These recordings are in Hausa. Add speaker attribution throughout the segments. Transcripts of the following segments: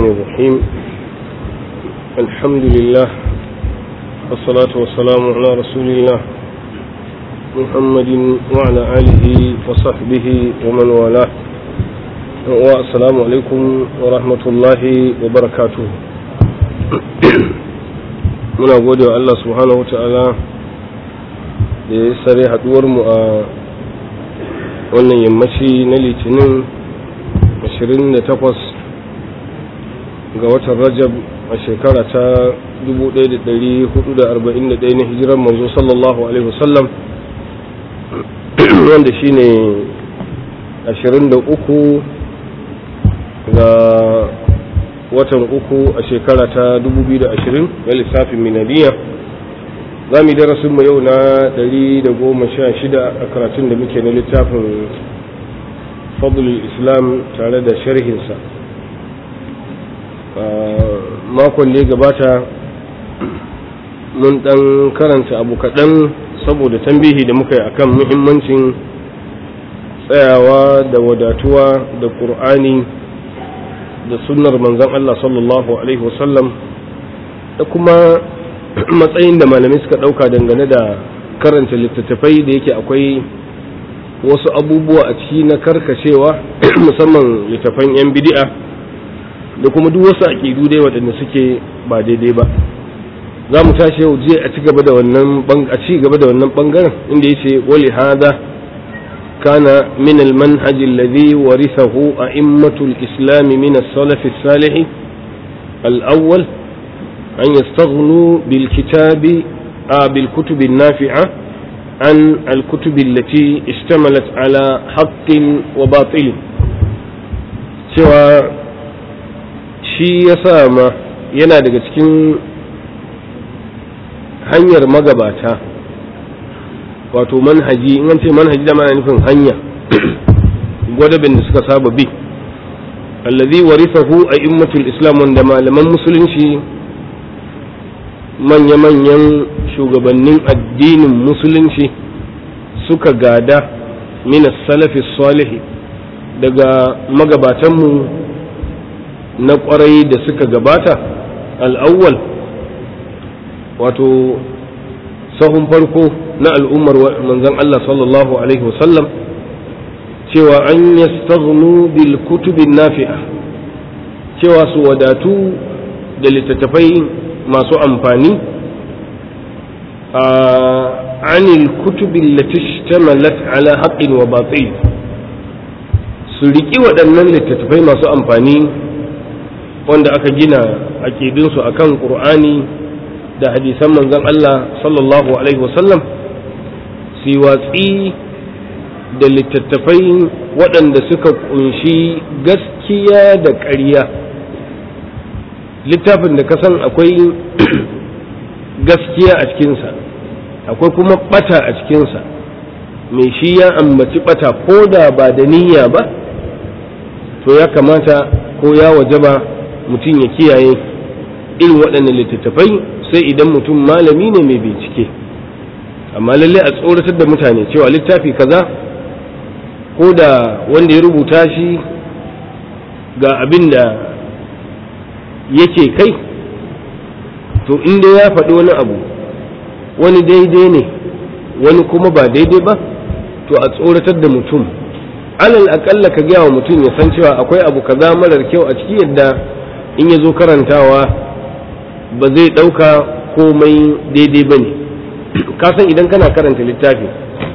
Speaker 1: الرحيم الحمد لله والصلاة والسلام على رسول الله محمد وعلى آله وصحبه ومن والاه والسلام عليكم ورحمة الله وبركاته muna gode wa Allah subhanahu wata'ala da ya sare mu a wannan yammaci na litinin 28 ga watan rajab a shekara ta 1441 na hijirar manzo sallallahu alaihi wasallam wanda shine 23 ga watan uku a shekara ta 2020 na lissafin minadiyya za mu yi darasinmu yau na 116 a karatun da muke na littafin fadlul islam tare da sharhinsa makon da ya gabata mun dan karanta abu kaɗan saboda tambihi da muka yi akan muhimmancin tsayawa da wadatuwa da ƙur'ani da sunnar manzan Allah sallallahu Alaihi wasallam da kuma matsayin da malamai suka ɗauka dangane da karanta littattafai da yake akwai wasu abubuwa a ciki na karkacewa musamman littattafan 'yan bidi'a da kuma duk wasu aƙidu dai waɗanda suke ba daidai ba za mu tashi yau je a ci gaba da wannan a ci gaba da wannan bangaren inda yace wali hada kana min al manhaj alladhi warithahu a'immatu al islam min as salaf as salih al awwal an yastaghnu bil kitabi bil kutub an nafi'a an al kutub allati ishtamalat ala haqqin wa batil cewa shi yasa ma yana daga cikin hanyar magabata wato manhaji in an ce manhaji da mana nufin hanya gwadabin da suka saba bi allazi warisahu a immatul islam wanda malaman musulunci manya-manyan shugabannin addinin musulunci suka gada minas salafi salihi daga magabatanmu na kwarai da suka gabata al'awwal wato sahun farko na al'ummar manzon Allah sallallahu Alaihi wasallam cewa an yastaghnu bil kutubin nafi'a cewa su wadatu da littattafai masu amfani a anil kutubin latishhtamalat ala haqqin wa batil su riƙi waɗannan littattafai masu amfani wanda aka gina aƙidinsu akan ƙur'ani da hadisan manzon Allah sallallahu Alaihi wasallam su watsi da littattafai waɗanda suka kunshi gaskiya da ƙarya littafin da ka san akwai gaskiya a cikinsa akwai kuma ɓata a cikinsa mai shi ya ambaci ɓata ko da ba da niyya ba to ya kamata ko ya wajaba mutum ya kiyaye irin waɗannan littattafai sai idan mutum malami ne mai bincike amma lalle a tsoratar da mutane cewa littafi kaza ko da wanda ya rubuta shi ga abin da yake kai to inda ya faɗi wani abu wani daidai ne wani kuma ba daidai ba to a tsoratar da mutum alal aƙalla ka gaya wa mutum ya san cewa akwai abu kaza marar kyau a ciki yadda in ya zo karantawa ba zai ɗauka komai daidai ba ne kasan idan kana karanta littafi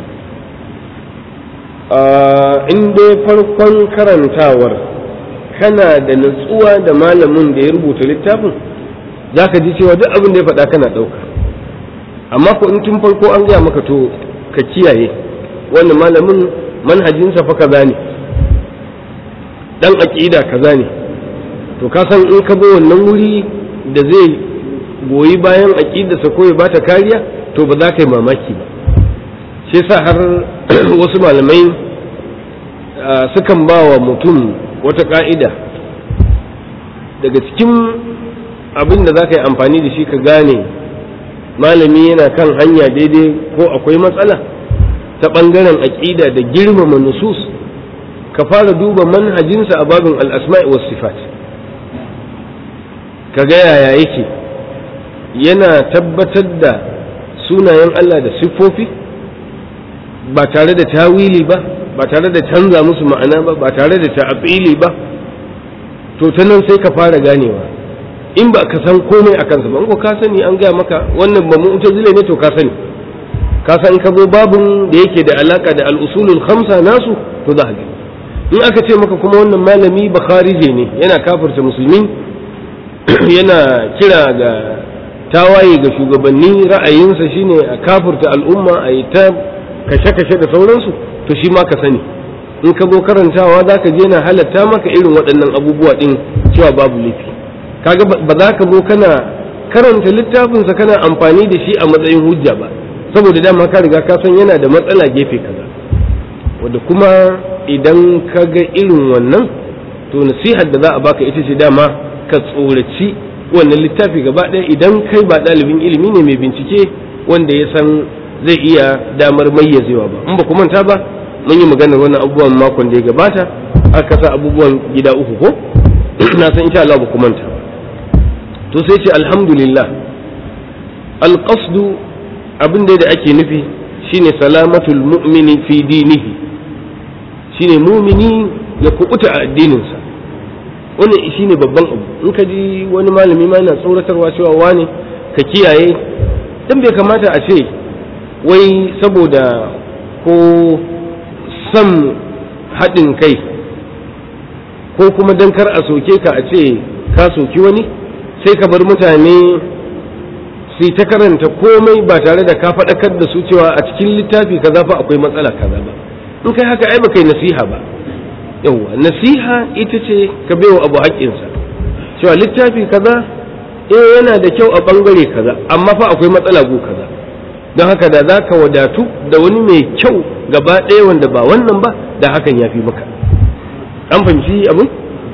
Speaker 1: in dai farkon karantawar kana da natsuwa da malamin da ya rubuta littafin za ka ji cewa duk abin da ya faɗa kana ɗauka amma ko in tun farko an gaya maka to ka kiyaye wannan malamin manhajinsa fa kaza ne dan aƙida kaza ne to ka san in ka bi wannan wuri da zai goyi bayan aƙidarsa ko ya bata kariya to ba za ka yi mamaki ba shi yasa har wasu malamai sukan ba wa mutum wata ƙa'ida daga cikin abin da za ka yi amfani da shi ka gane malami yana kan hanya daidai ko akwai matsala ta ɓangaren aƙida da girmama nusus ka fara duba manhajinsa a babin al'asma'i was sifat ka ga yaya yake yana tabbatar da sunayen Allah da siffofi ba tare da tawili ba ba tare da canza musu ma'ana ba ba tare da ta'abili ba to ta nan sai ka fara ganewa in ba ka san komai a kansa ba in ko ka sani an gaya maka wannan ba mu'tazila ne to ka sani ka san ka zo babun da yake da alaka da al-usulul khamsa nasu to za ka in aka ce maka kuma wannan malami bakharije ne yana kafirta musulmi yana kira ga tawaye ga shugabanni ra'ayinsa shine a kafirta al'umma a yi ta kashe-kashe da sauransu to shi ma ka sani in ka zo karantawa za ka je na halatta maka irin waɗannan abubuwa ɗin cewa babu laifi kaga ba za ka zo kana karanta littafinsa kana amfani da shi a matsayin hujja ba saboda dama ka riga ka san yana da matsala gefe kaza wanda kuma idan ka ga irin wannan to nasihar da za a baka ita ce dama ka tsoraci wannan littafi gaba ɗaya idan kai ba ɗalibin ilimi ne mai bincike wanda ya san zai iya damar mayyazewa ba in ba ku manta ba mun yi maganar wannan abubuwan makon da ya gabata aka sa abubuwan gida uku ko na san insha Allah ba ku manta to sai ce alhamdulillah alqasdu abin da ake nufi shine salamatul mu'mini fi dinihi shine mumini ya kubuta a addininsa wannan shine babban abu in ka ji wani malami ma yana tsoratarwa cewa wane ka kiyaye dan bai kamata a ce wai saboda ko son haɗin kai ko kuma dan kar a soke ka a ce ka soki wani sai ka bar mutane su ta karanta komai ba tare da ka faɗakar da su cewa a cikin littafi kaza fa akwai matsala kaza ba in kai haka ai ba kai nasiha ba yawwa nasiha ita ce ka baiwa abu haƙƙinsa cewa littafi kaza eh yana da kyau a ɓangare kaza amma fa akwai matsala go kaza don haka da za ka wadatu da wani mai kyau gaba ɗaya wanda ba wannan ba da hakan ya fi maka an fahimci abin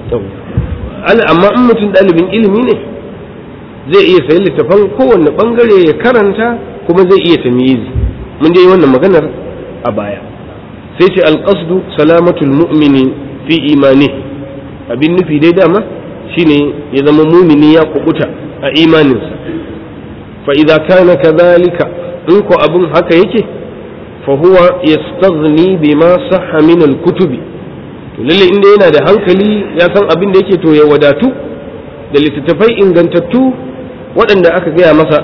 Speaker 1: amma in mutum ɗalibin ilimi ne zai iya sayi littafan kowanne ɓangare ya karanta kuma zai iya tamyizi mun dai wannan maganar a baya sai ce alƙasdu salamatul mu'mini fi imani abin nufi dai dama shine ya zama mumini ya kubuta a imaninsa fa idza kana kadhalika in ko abin haka yake fa huwa yastaghni bima sahha min al-kutubi to lalle inda yana da hankali ya san abin da yake to ya wadatu da littattafai ingantattu waɗanda aka gaya masa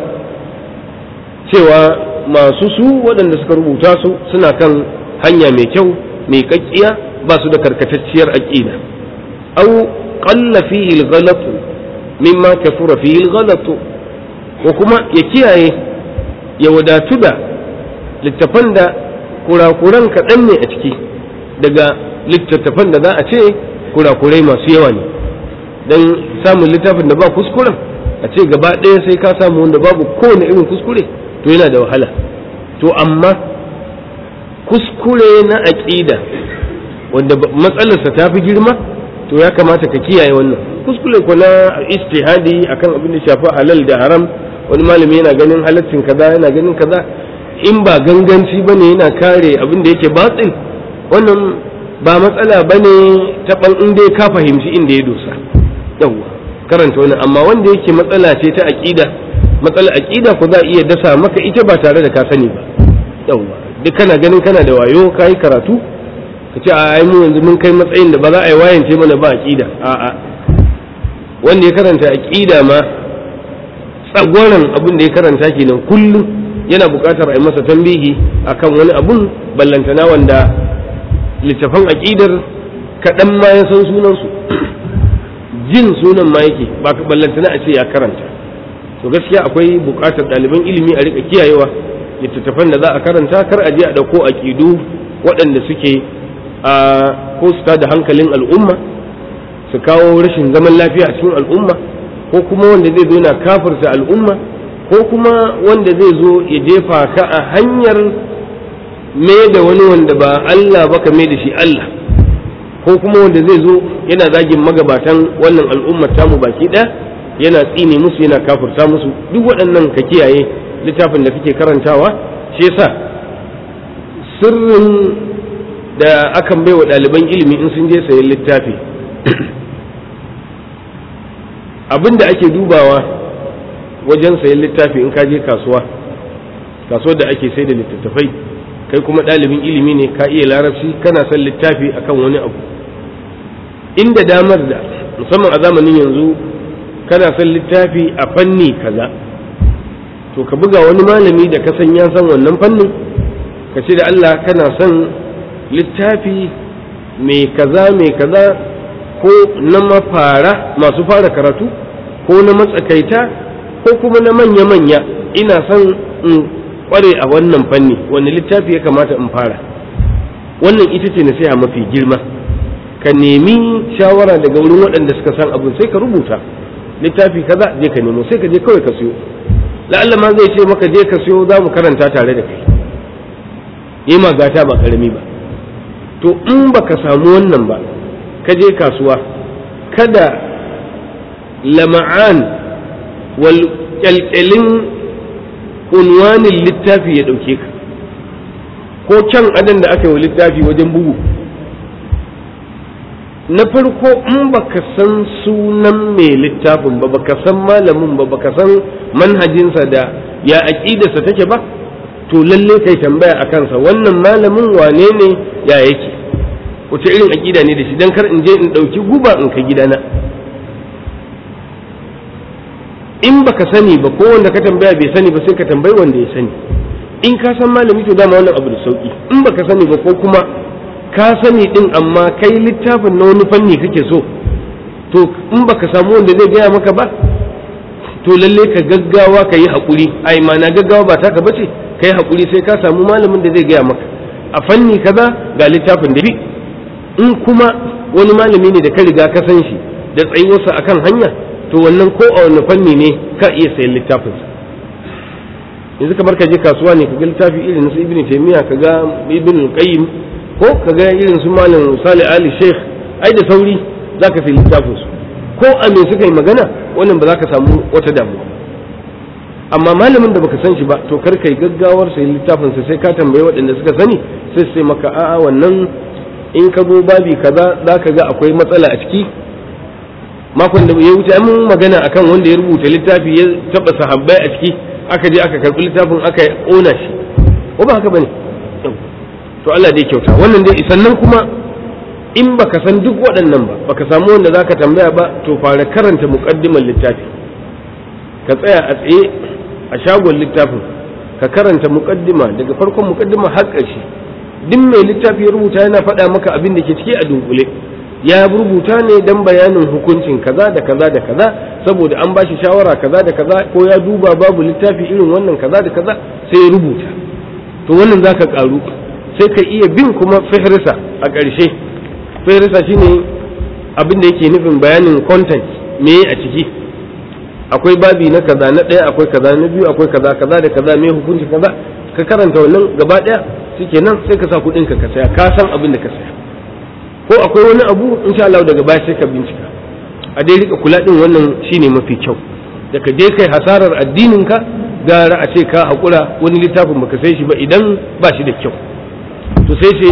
Speaker 1: cewa masu su waɗanda suka rubuta su suna kan hanya mai kyau mai kakkiya ba su da karkatacciyar aqida aw qalla fihi al-ghalatu mimma kafura fihi al-ghalatu ko kuma ya kiyaye ya wadatu da littafan da kurakuran kaɗan ne a ciki daga littattafan da za a ce kurakurai masu yawa ne don samun littafin da ba kuskuren a ce gaba ɗaya sai ka samu wanda babu kowane irin kuskure to yana da wahala to amma kuskure na aƙida wanda matsalarsa ta fi girma to ya kamata ka kiyaye wannan kuskure ko na istihadi akan abin da shafi halal da haram wani malami yana ganin halaccin kaza yana ganin kaza in ba ganganci ba ne yana kare abin da yake batsil wannan ba matsala ba ne ta in dai ka fahimci inda ya dosa yawwa karanta wani amma wanda yake matsala ce ta aƙida matsala aƙida ko za a iya dasa maka ita ba tare da ka sani ba yawwa duk kana ganin kana da wayo ka yi karatu ka ce a mu yanzu mun kai matsayin da ba za a yi wayance mana ba aƙida a'a wanda ya karanta aƙida ma tsagwaron abin da ya karanta kenan kullum yana buƙatar a yi masa tambihi akan wani abun ballantana wanda littafan aƙidar kaɗan ma ya san sunansu jin sunan ma yake ba ballantana a ce ya karanta to gaskiya akwai buƙatar ɗaliban ilimi a rika kiyayewa littattafan da za a karanta kar a je a ɗauko aƙidu waɗanda suke a ko su da hankalin al'umma su kawo rashin zaman lafiya a cikin al'umma ko kuma wanda zai zo na kafirta al'umma ko kuma wanda zai zo ya jefa ka a hanyar me da wani wanda ba Allah ba ka mai da shi Allah ko kuma wanda zai zo yana zagin magabatan wannan al'ummar tamu baki ɗaya yana tsine musu yana kafirta musu duk waɗannan ka kiyaye littafin da kake karantawa shi yasa sirrin da akan bai wa ɗaliban ilimi in sun je sayan littafi abin da ake dubawa wajen sayan littafi in ka je kasuwa kasuwar da ake sai da littattafai kai kuma ɗalibin ilimi ne ka iya larabci kana son littafi akan wani abu inda damar da musamman a zamanin yanzu kana son littafi a fanni kaza to ka buga wani malami da ka san ya san wannan fannin ka ce da Allah kana son littafi mai kaza mai kaza ko na mafara masu fara karatu ko na matsakaita ko kuma na manya-manya ina son in kware a wannan fanni wani littafi ya kamata in fara wannan ita ce nasiha mafi girma ka nemi shawara daga wurin waɗanda suka san abu sai ka rubuta littafi kaza je ka nemo sai ka je kawai ka siyo la'alla ma zai ce maka je ka siyo za mu karanta tare da kai yi magata ba karami ba to in baka samu wannan ba ka je kasuwa kada lama'an wal kyalkyalin unwanin littafi ya ɗauke ka ko can adan da aka yi wa littafi wajen bugu na farko in baka san sunan mai littafin ba baka san malamin ba baka san manhajinsa da ya aƙidarsa take ba to lalle kai tambaya a kansa wannan malamin wane ne ya yake wace irin aƙida ne da shi don kar in je in ɗauki guba in ka gidana in baka sani ba ko wanda ka tambaya bai sani ba sai ka tambayi wanda ya sani in ka san malami to dama wannan abu da sauki in baka sani ba ko kuma ka sani din amma kai littafin na wani fanni kake so to in baka samu wanda zai gaya maka ba to lalle ka gaggawa ka yi haƙuri ai na gaggawa ba taka bace ka yi haƙuri sai ka samu malamin da zai gaya maka a fanni kaza ga littafin da bi in kuma wani malami ne da ka riga ka san shi da tsayuwarsa akan hanya to wannan ko a wani fanni ne ka iya sayan littafinsa yanzu kamar ka je kasuwa ne ka ga littafi irin su ibn taymiya ka ga ibn qayyim ko ka ga irin su malam salih ali sheikh ai da sauri zaka sayi littafin su ko a me suka yi magana wannan ba za ka samu wata damuwa amma malamin da baka san shi ba to kar kai gaggawar sayi littafin sa sai ka tambayi waɗanda suka sani sai sai maka a'a wannan in ka zo babi kaza zaka ga akwai matsala a ciki makon da ya wuce mun magana akan wanda ya rubuta littafi ya taba sahabbai a ciki aka je aka karbi littafin aka kona shi ko ba haka bane to Allah dai kyauta wannan dai sannan kuma in baka san duk waɗannan ba baka samu wanda zaka tambaya ba to fara karanta muqaddimar littafi ka tsaya a tsaye a shagon littafin ka karanta muqaddima daga farkon muqaddima har ƙarshe duk mai littafi ya rubuta yana faɗa maka abin da ke ciki a dunkule ya rubuta ne dan bayanin hukuncin kaza da kaza da kaza saboda an bashi shawara kaza da kaza ko ya duba babu littafi irin wannan kaza da kaza sai ya rubuta to wannan zaka karu sai ka iya bin kuma fihrisa a ƙarshe fihrisa shine abin da yake nufin bayanin content me a ciki akwai babi na kaza na ɗaya akwai kaza na biyu akwai kaza kaza da kaza me hukunci kaza ka karanta wannan gaba ɗaya shikenan sai ka sa kuɗin ka ka saya ka san abin da ka saya ko akwai wani abu insha Allah daga baya sai ka bincika a dai rika kula din wannan shine mafi kyau da ka je kai hasarar addinin ka gara a ce ka hakura wani littafin baka sai shi ba idan ba shi da kyau to sai ce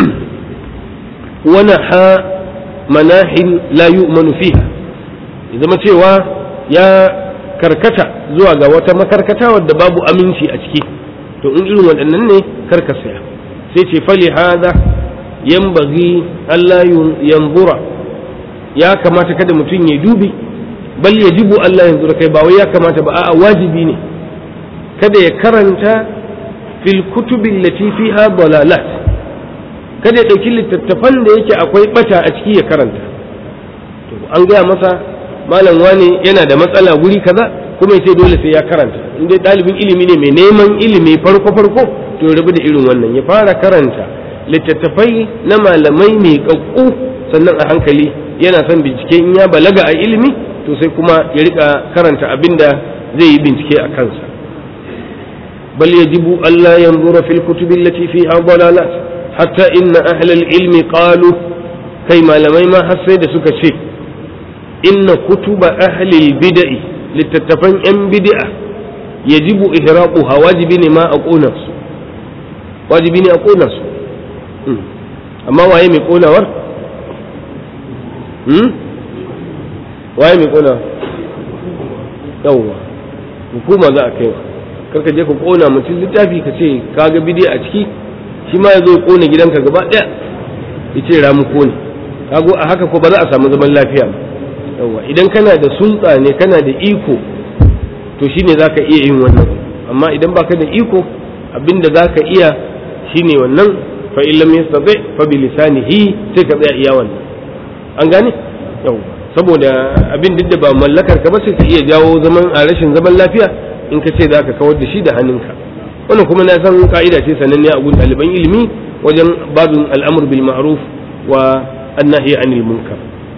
Speaker 1: wana ha manahil la yu'manu fiha ya zama cewa ya karkata zuwa ga wata makarkata wadda babu aminci a ciki to in irin waɗannan ne karka saya sai ce fali hada yanbaghi Allah yanzura ya kamata kada mutum ya dubi bal yajibu Allah yanzura kai ba wai ya kamata ba a'a wajibi ne kada ya karanta fil kutubi allati fiha dalalat kada ya dauki littattafan da yake akwai bata a ciki ya karanta to an gaya masa malam wani yana da matsala guri kaza kuma yace dole sai ya karanta in dai dalibin ilimi ne mai neman ilimi farko farko to rabu da irin wannan ya fara karanta littattafai na malamai mai kakku sannan a hankali yana son bincike in ya balaga a ilimi to sai kuma ya rika karanta abinda zai yi bincike a kansa bal yajibu alla yanzura fil kutubi allati fiha dalalat hatta inna ahlal ilmi qalu kai malamai ma har sai da suka ce inna kutuba ahli bid'i littattafan yan bid'a yajibu ihraquha wajibi ne ma a kona su wajibi ne a kona su amma waye mai konawar waye mai konawar yawwa hukuma za a kai karka je ka kona mutum littafi ka ce ka ga bidiyo a ciki shi ma ya zo ya kona gidanka gaba ɗaya ya ce ramuko ne kago a haka ko ba za a samu zaman lafiya ba yawwa idan kana da sulta ne kana da iko to shine zaka iya yin wannan amma idan baka da iko abinda zaka iya shine wannan fa in lam yastati fa bi lisanihi sai ka tsaya iya wannan an gane yawwa saboda abin duk da ba mallakar ka ba sai ka iya jawo zaman a rashin zaman lafiya in ka ce zaka kawar da shi da hannunka wannan kuma na san ka'ida ce sananne a gun ɗaliban ilimi wajen babin al'amur bil ma'ruf wa annahi anil munkar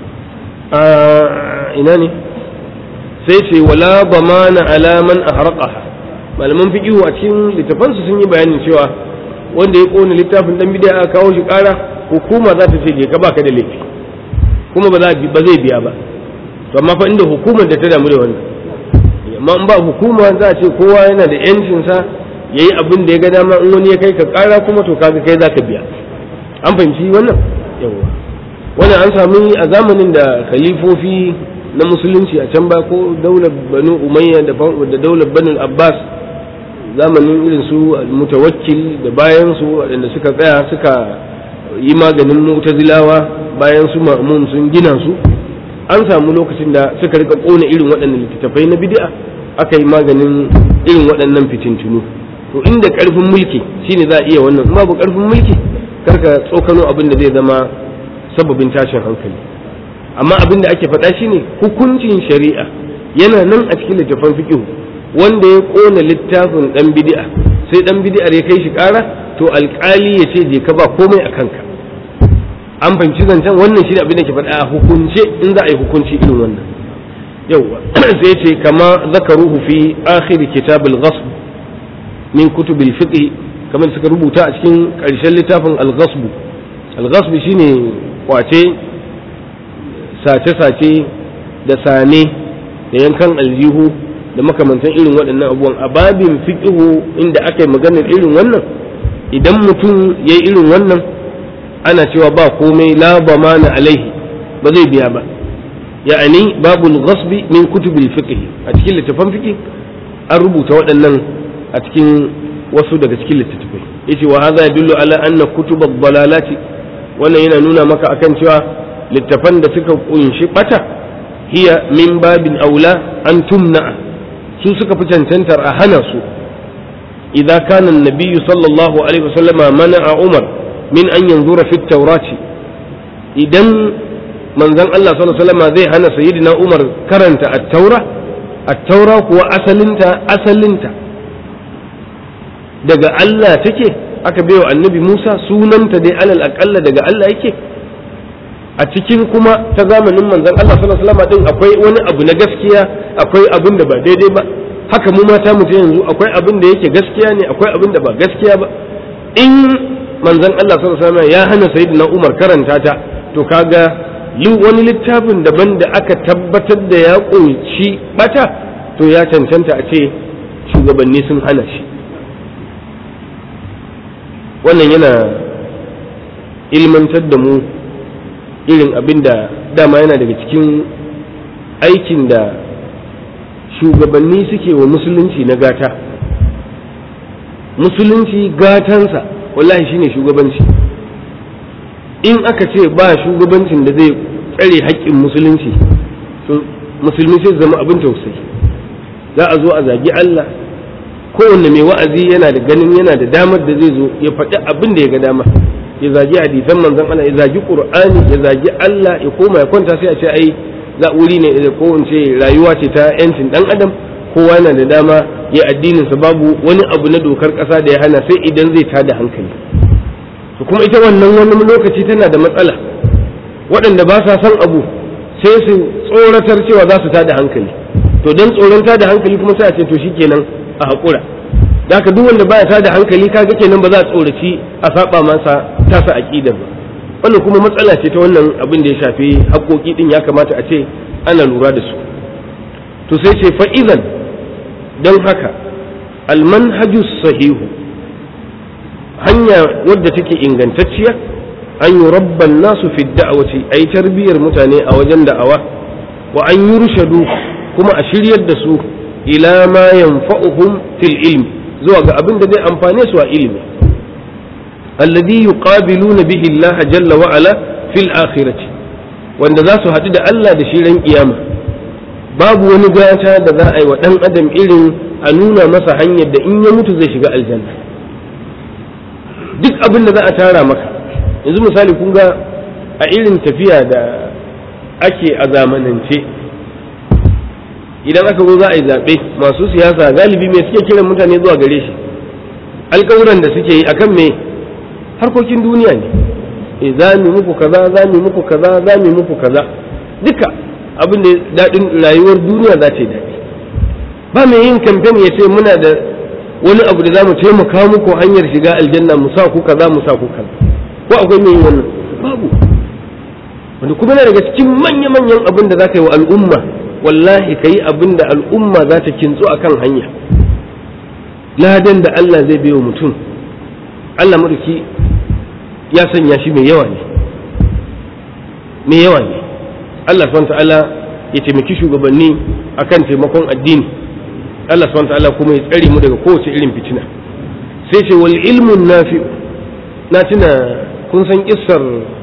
Speaker 1: ina ne sai ce wala bamana ala man ahraqaha malaman fiqihu a cikin littafansu sun yi bayanin cewa wanda ya kona littafin dan bid'a aka kawo shi kara hukuma za ta ce je ka baka da laifi kuma ba ba zai biya ba to amma fa inda hukumar da ta damu da wannan amma in ba hukuma za a ce kowa yana da yancin sa yayi abin da ya ga dama in wani ya kai ka kara kuma to kaga kai zaka biya an fahimci wannan yawa wannan an sami a zamanin da khalifofi na musulunci a can ba ko daular banu umayya da daular banu abbas zamanin irin su mutawakkil da bayan su waɗanda suka tsaya suka yi maganin mu'tazilawa bayan su ma'mun sun gina su an samu lokacin da suka rika kona irin waɗannan littattafai na bid'a aka yi maganin irin waɗannan fitintunu to inda ƙarfin mulki shine za a iya wannan babu ƙarfin mulki karka tsokano abin da zai zama sababin tashin hankali amma abin da ake faɗa shine hukuncin shari'a yana nan a cikin littafin fiqh wanda ya kona littafin dan bid'a sai dan bid'ar ya kai shi ƙara to alƙali ya ce je ka ba komai a kanka an fahimci zancen wannan shine abin da ke faɗa a hukunce in za a yi hukunci irin wannan yauwa sai ce kama zakaruhu fi akhir kitab al-ghasb min kutub al-fiqh kamar suka rubuta a cikin ƙarshen littafin al-ghasb al-ghasb shine kwace sace-sace da sane da yankan aljihu da makamantan irin waɗannan abubuwan a babin fiƙihu inda aka yi maganar irin wannan idan mutum ya yi irin wannan ana cewa ba komai la ba mana alaihi ba zai biya ba ya'ani babul ghasbi min kutubil fiqh a cikin littafan fiqh an rubuta waɗannan a cikin wasu daga cikin littattafai yace wa hadha yadullu ala anna kutubad dalalati wannan yana nuna maka akan cewa littafan da suka kunshi bata hiya min babin aula an tumna su suka fi cancantar a hana su idza kana an-nabiy sallallahu alaihi wasallama mana'a umar min an yanzura fi at idan manzon Allah sallallahu alaihi wasallama zai hana sayyidina umar karanta at-taura at-taura kuwa asalinta asalinta daga Allah take aka baiwa annabi Musa sunanta dai alal aqalla daga Allah yake a cikin kuma ta zamanin manzon Allah sallallahu alaihi wasallam din akwai wani abu na gaskiya akwai abin da ba daidai ba haka mu mata mu yanzu akwai abin da yake gaskiya ne akwai abin da ba gaskiya ba in manzon Allah sallallahu alaihi wasallam ya hana sayyidina Umar karanta ta to kaga wani littafin daban da aka tabbatar da ya kunshi bata to ya cancanta a ce shugabanni sun hana shi wannan yana ilmantar da mu irin abin da dama yana daga cikin aikin da shugabanni suke wa musulunci na gata musulunci gatansa wallahi shine shugabanci in aka ce ba shugabancin da zai tsare haƙƙin musulunci to musulmi sai zama abin tausayi za a zo a zagi Allah kowanne mai wa'azi yana da ganin yana da damar da zai zo ya faɗi abin da ya ga dama ya zagi hadisan manzon Allah ya zagi Qur'ani ya zagi Allah ya koma ya kwanta sai a ce ai za wuri ne da ko ce rayuwa ce ta yancin dan adam kowa yana da dama ya addinin sa babu wani abu na dokar ƙasa da ya hana sai idan zai tada hankali to kuma ita wannan wani lokaci tana da matsala waɗanda ba sa son abu sai su tsoratar cewa za su tada hankali to dan tsoron tada hankali kuma sai a ce to shikenan a haƙura da ka duk wanda baya tada hankali kaga kenan ba za a tsoraci a saba masa tasa aqidar ba wannan kuma matsala ce ta wannan abin da ya shafi haƙoƙi din ya kamata a ce ana lura da su to sai ce fa'izan don haka almanhaju sahihu hanya wadda take ingantacciya an yi rabban nasu fi da'awaci a yi tarbiyyar mutane a wajen da'awa wa an yi rushadu kuma a shiryar da su ila ma yanfa'uhum fil ilmi zuwa ga abin da zai amfane su a ilimi alladhi yuqabiluna bihi Allah jalla wa ala fil akhirati wanda za su haɗu da Allah da shi ran kiyama babu wani gata da za a yi wa ɗan adam irin a nuna masa hanyar da in ya mutu zai shiga aljanna duk abin da za a tara maka yanzu misali kun ga a irin tafiya da ake a zamanance idan aka zo za a yi zaɓe masu siyasa galibi mai suke kiran mutane zuwa gare shi alƙawuran da suke yi akan me harkokin duniya ne e za mu muku kaza za mu muku kaza za mu muku kaza duka abin da daɗin rayuwar duniya za ta yi daɗi ba mai yin kamfen ya ce muna da wani abu da za mu taimaka muku hanyar shiga aljanna mu sa ku kaza mu sa ku kaza ko akwai mai yin wannan babu wanda kuma na daga cikin manya-manyan abin da za ka yi wa al'umma wallahi ka yi abin da al'umma za ta kintsu a kan hanya ladan da Allah zai bai wa mutum Allah maɗauki ya sanya shi mai yawa ne mai yawa ne Allah subhanahu ta'ala ya taimaki shugabanni akan taimakon addini Allah subhanahu ta'ala kuma ya tsare mu daga kowace irin fitina sai ce wal ilmun nafi na tuna kun san kissar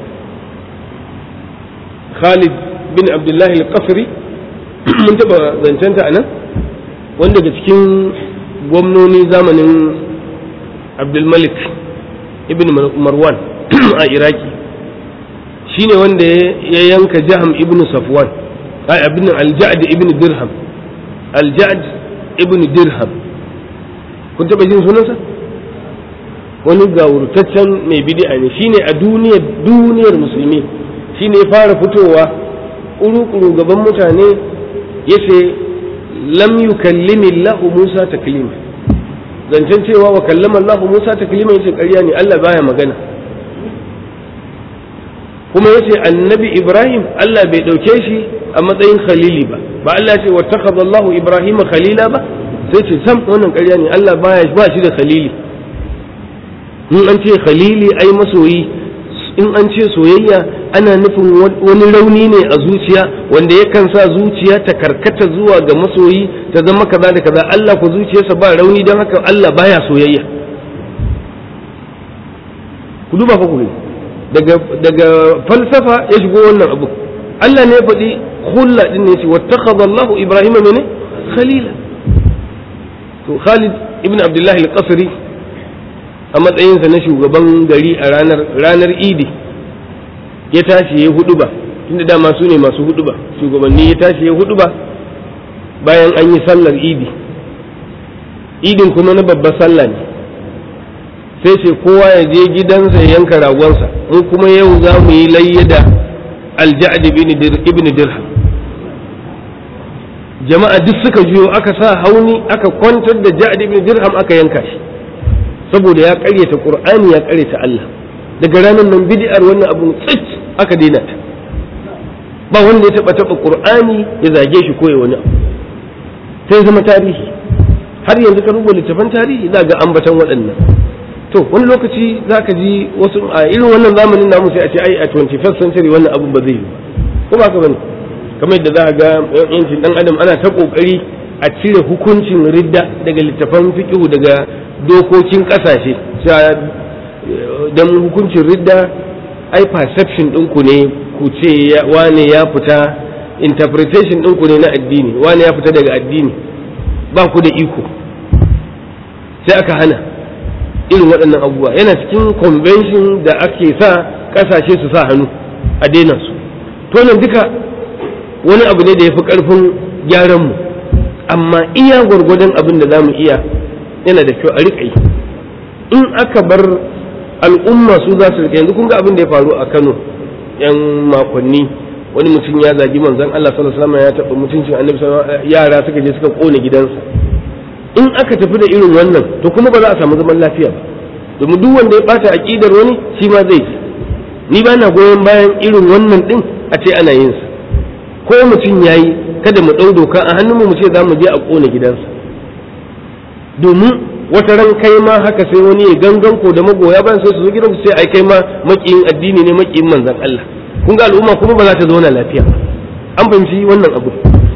Speaker 1: Khalid bin Abdullah al-Qasri mun taba zancenta anan wanda daga cikin gwamnoni zamanin Abdul Malik ibn Marwan a Iraki shine wanda ya yanka Jaham ibn Safwan ai abin al-Ja'd ibn Dirham al-Ja'd ibn Dirham kun taba jin sunansa wani gawurtaccen mai bid'a ne shine a duniyar duniyar musulmi shine ya fara fitowa kuru-kuru gaban mutane yace lam yukallimi Allah Musa taklima zancen cewa wa kallama Allah Musa taklima yace ƙarya ne Allah baya magana kuma yace annabi Ibrahim Allah bai dauke shi a matsayin khalili ba ba Allah ce wattakhadha Allah Ibrahim khalila ba sai ce sam wannan ƙarya ne Allah baya ba shi da khalili in an ce khalili ai masoyi in an ce soyayya ana nufin wani rauni ne a zuciya wanda yakan sa zuciya ta karkata zuwa ga masoyi ta zama kaza da kaza Allah ku zuciyarsa ba rauni don haka Allah baya soyayya ku duba fa ku daga daga falsafa ya shigo wannan abu Allah ne ya faɗi khulla din ne ce wattakhadha Allah Ibrahim mene khalila to Khalid ibn Abdullah al-Qasri a matsayinsa na shugaban gari a ranar ranar idi ya tashi ya hudu ba tunda dama su ne masu hudu ba shugabanni ya tashi ya hudu ba bayan an yi sallar idi idin kuma na babbar sallah ne sai ce kowa ya je gidansa ya yanka ragonsa in kuma yau za mu yi layya da alja'ad ibn dirham jama'a duk suka juyo aka sa hauni aka kwantar da ja'ad ibn dirham aka yanka shi saboda ya karyata qur'ani ya karyata Allah daga ranar nan bid'ar wannan abun tsit aka daina ta ba wanda ya taba taba qur'ani ya zage shi ko ya wani abu sai zama tarihi har yanzu ka rubuta littafan tarihi za ga ambatan waɗannan to wani lokaci za ka ji wasu a irin wannan zamanin namu sai a ce ai a 21st century wannan abun ba zai yi ba ko ba ka bane kamar yadda za ka ga yancin dan adam ana ta kokari a cire hukuncin ridda daga littafan fiqhu daga dokokin kasashe don hukuncin ridda ai perception ɗinku ne ku ce wane ya fita interpretation ɗinku ne na addini wane ya fita daga addini ba ku da iko sai aka hana irin waɗannan abubuwa yana cikin convention da ake sa ƙasashe su sa hannu a daina su to nan duka wani abu ne da ya fi ƙarfin gyaranmu amma iya gwargwadon abin da za mu iya yana da kyau a riƙa yi in aka bar al'umma su za su riƙa yanzu kun ga abin da ya faru a Kano yan makonni wani mutum ya zagi manzon Allah sallallahu alaihi wasallam ya taɓa mutuncin annabi sallallahu yara suka je suka kone gidansa in aka tafi da irin wannan to kuma ba za a samu zaman lafiya ba domin duk wanda ya bata aqidar wani shi ma zai ji ni ba na goyon bayan irin wannan din a ce ana yin sa ko mutum yayi kada mu ɗau doka a hannunmu mu ce za mu je a kone gidansa domin wata ran kai ma haka sai wani ya gangan ko da magoya bayan sai su zo gidansu sai ai kai ma makiyin addini ne makiyin manzon Allah kun ga al'umma kuma ba za ta zauna lafiya ba an fahimci wannan abu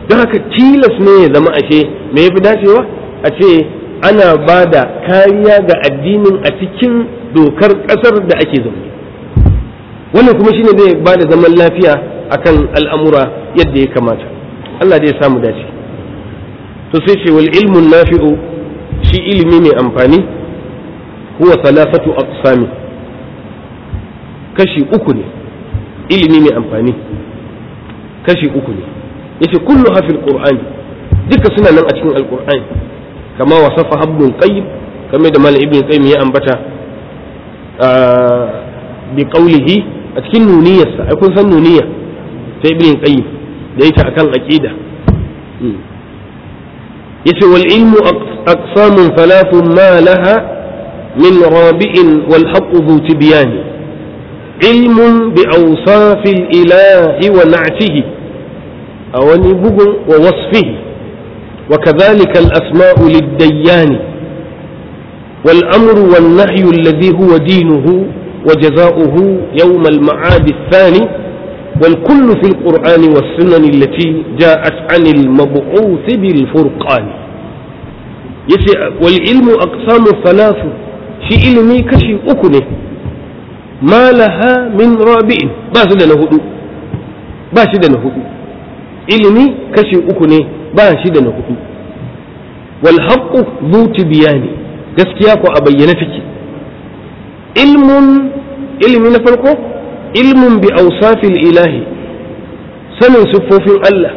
Speaker 1: don haka tilas ne ya zama ashe me ya fi dacewa a ce ana ba da kariya ga addinin a cikin dokar ƙasar da ake zaune wannan kuma shine zai ba da zaman lafiya akan al'amura yadda ya kamata Allah dai ya samu dace to sai ce wal ilmun nafi'u shi ilimi mai amfani huwa salasatu aqsami kashi uku ne ilimi mai amfani kashi uku ne yace kullu hafil qur'ani duka suna nan a cikin alqur'ani kama wasafa ibn qayyim kamar da malam ibn qayyim ya ambata bi qawlihi a cikin nuniyarsa ai kun san nuniya ta ibn qayyim da yake akan aqida yace wal ilmu aqsamun thalathun ma laha min rabi'in wal haqq dhu tibyan ilmun bi awsafil ilahi wa na'tihi aw bugun wa wasfihi وكذلك الأسماء للديان والأمر والنهي الذي هو دينه وجزاؤه يوم المعاد الثاني والكل في القرآن والسنن التي جاءت عن المبعوث بالفرقان يسي والعلم أقسام ثلاث شي علمي كشي أكنه ما لها من رابع باشد نهدو باشد نهدو علمي كشي أكنه باشد نهدو والحق ذو تبيان gaskiya ko a bayyane take ilmun ilmi na farko ilmun bi ausafil ilahi sanin siffofin Allah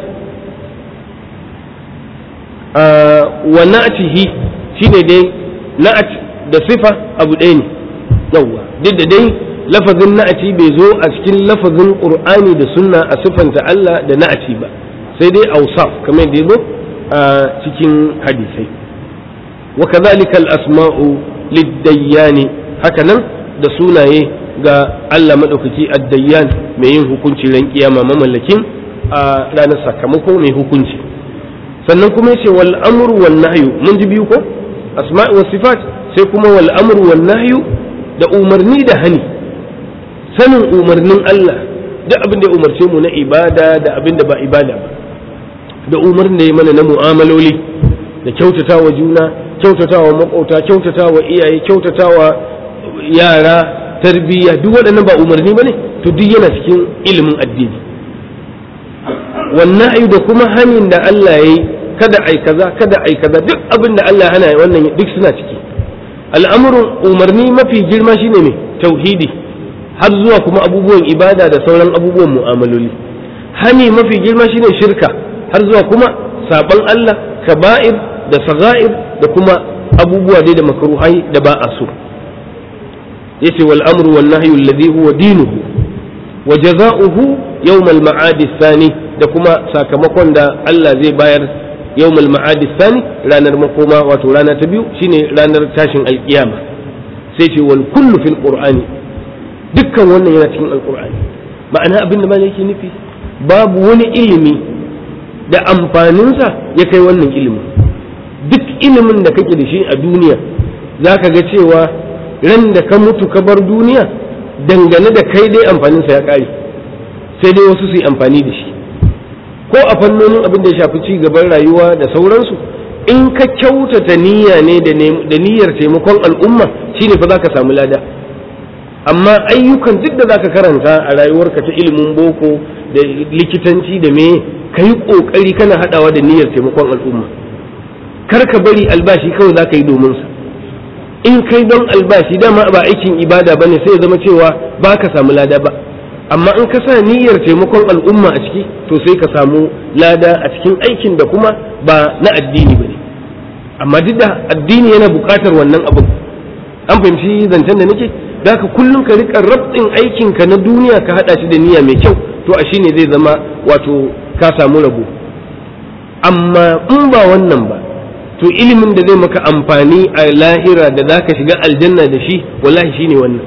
Speaker 1: wa na'atihi shine dai na'at da sifa abu ɗaya ne yawwa duk da dai lafazin na'ati bai zo a cikin lafazin qur'ani da sunna a siffanta Allah da na'ati ba sai dai ausaf kamar da ya zo a cikin hadisai wa kadhalika al-asma'u lid-dayyani hakanan da sunaye ga Allah maɗaukaki addayyan mai yin hukunci ran kiyama mamallakin a ranar sakamako mai hukunci sannan kuma yace wal amru wan nahyu mun ji biyu ko asma'i was sifat sai kuma wal amru wan nahyu da umarni da hani sanin umarnin Allah duk abin da ya umarce mu na ibada da abin da ba ibada ba da umarnin da ya mana na mu'amaloli da kyautatawa juna kyautatawa makauta kyautatawa iyaye kyautatawa yara tarbiyya duk waɗannan ba umarni ba ne to duk yana cikin ilimin addini wannan ayu da kuma hanin da Allah ya yi kada ai kaza kada ai kaza duk abin da Allah hana wannan duk suna ciki al'amurin umarni mafi girma shine ne tauhidi har zuwa kuma abubuwan ibada da sauran abubuwan mu'amaloli hani mafi girma shine shirka har zuwa kuma saban Allah kaba'ir da saga'ir da kuma abubuwa dai da makruhai da ba a so yace wal amru wan nahyu alladhi huwa dinuhu wa jazaohu yawm al ma'ad thani da kuma sakamakon da Allah zai bayar yawm al ma'ad thani ranar makoma wato rana ta biyu shine ranar tashin alkiyama sai ce wal kullu fil qur'ani dukkan wannan yana cikin alqur'ani ma'ana abin da malai yake nufi babu wani ilimi da amfaninsa ya kai wannan ilimin duk ilimin da kake da shi a duniya zaka ga cewa ran da ka mutu ka bar duniya dangane da kai dai amfaninsa ya ƙare sai dai wasu su yi amfani da shi ko a fannonin abin da ya shafi ci gaban rayuwa da sauransu in ka kyautata niyya ne da niyyar taimakon al'umma shine fa za ka samu lada amma ayyukan duk da za ka karanta a rayuwarka ta ilimin boko da likitanci da me ka yi ƙoƙari kana haɗawa da niyyar taimakon al'umma kar ka bari albashi kawai za ka yi domin sa in kai don albashi dama ba aikin ibada bane sai ya zama cewa ba ka samu lada ba amma in ka sa niyyar taimakon al'umma a ciki to sai ka samu lada a cikin aikin da kuma ba na addini bane amma duk da addini yana buƙatar wannan abin an fahimci zancen da nake da ka kullum ka riƙa rabɗin aikinka na duniya ka haɗa shi da niyya mai kyau to a shine zai zama wato ka samu rabo amma in ba wannan ba to ilimin da zai maka amfani a lahira da za ka shiga aljanna da shi wallahi shine wannan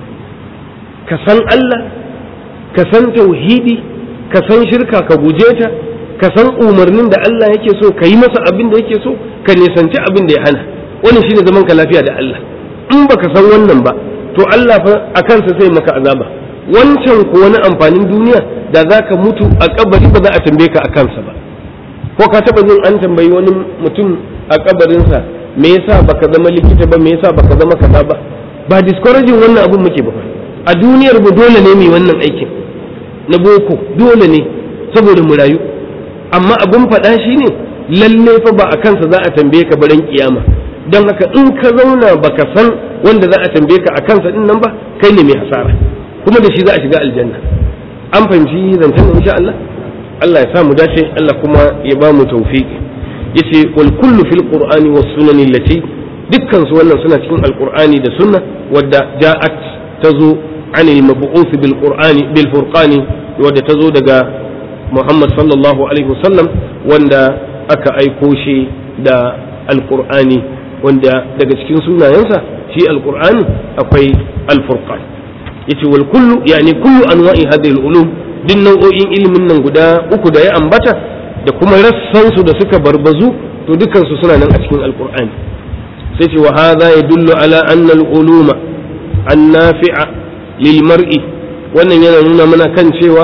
Speaker 1: ka san Allah ka san tauhidi ka san shirka ka guje ta ka san umarnin da Allah yake so ka yi masa abin da yake so ka nisanci abin da ya hana wannan shine zaman ka lafiya da Allah in baka san wannan ba to Allah fa a kansa sai maka azaba wancan ko wani amfanin duniya da za ka mutu a kabari ba za a tambaye ka a kansa ba ko ka taba jin an tambayi wani mutum a kabarinsa me yasa baka zama likita ba me yasa baka zama kaza ba ba discouraging wannan abun muke ba a duniyar mu dole ne mu wannan aikin na boko dole ne saboda mu rayu amma abun faɗa shine lalle fa ba a kansa za a tambaye ka baran kiyama don haka in ka zauna baka san wanda za a tambaye ka a kansa din nan ba kai ne mai hasara kuma da shi za a shiga aljanna an fahimci zancen insha Allah Allah ya sa mu dace Allah kuma ya ba mu tawfiqi yace wal kullu fil qur'ani was sunani allati dukkan su wannan suna cikin alqur'ani da sunna wadda ja'at tazo an al mab'uth bil qur'ani bil furqani wadda tazo daga Muhammad sallallahu alaihi wasallam wanda aka aiko shi da alqur'ani wanda daga cikin sunayensa shi alqur'ani akwai al furqan yace wal kullu yani kullu anwa'i hadhihi al ulum duk nau'o'in ilimin nan guda uku da ya ambata da kuma rassansu da suka barbazu to dukansu suna nan a cikin alkur'ani sai ce wa hadha yadullu ala anna al-uluma an-nafi'a lil mar'i wannan yana nuna mana kan cewa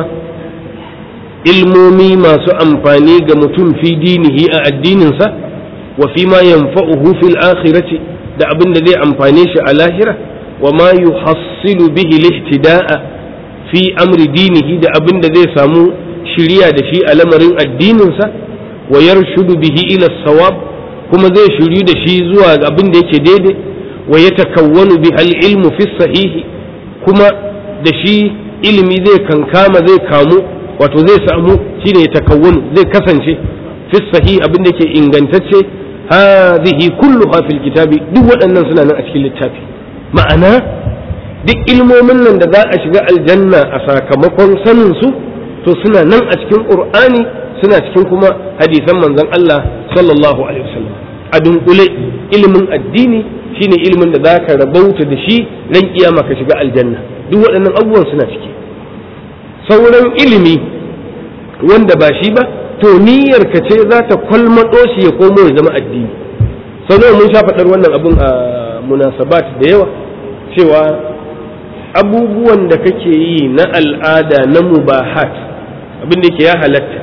Speaker 1: ilmomi masu amfani ga mutum fi dinihi a addininsa wa fi ma yanfa'uhu fil akhirati da abin da zai amfane shi a lahira wa ma yuhassilu bihi lihtida'a fi amri dinihi da abin da zai samu shiriya da shi a lamarin addininsa wa yarshudu bihi ila sawab kuma zai shiryu da shi zuwa ga abin da yake daidai wa ya takawwanu bi hal ilmu fi sahihi kuma da shi ilimi zai kankama zai kamu wato zai samu shine ya takawwanu zai kasance fi sahihi abin da yake ingantacce hadhihi kulluha fil kitabi duk waɗannan suna nan a cikin littafi ma'ana duk ilmomin nan da za a shiga aljanna a sakamakon sanin su to suna nan a cikin qur'ani suna cikin kuma hadisan manzon Allah sallallahu alaihi wasallam a dunkule ilimin addini shine ilimin da zaka rabauta da shi ran kiyama ka shiga aljanna duk waɗannan abubuwan suna ciki sauran ilimi wanda ba shi ba to niyyar ka ce za ta kwalmaɗo shi ya komo ya zama addini sau mun sha faɗar wannan abun a munasabat da yawa cewa abubuwan da kake yi na al'ada na mubahat abin da ke ya halatta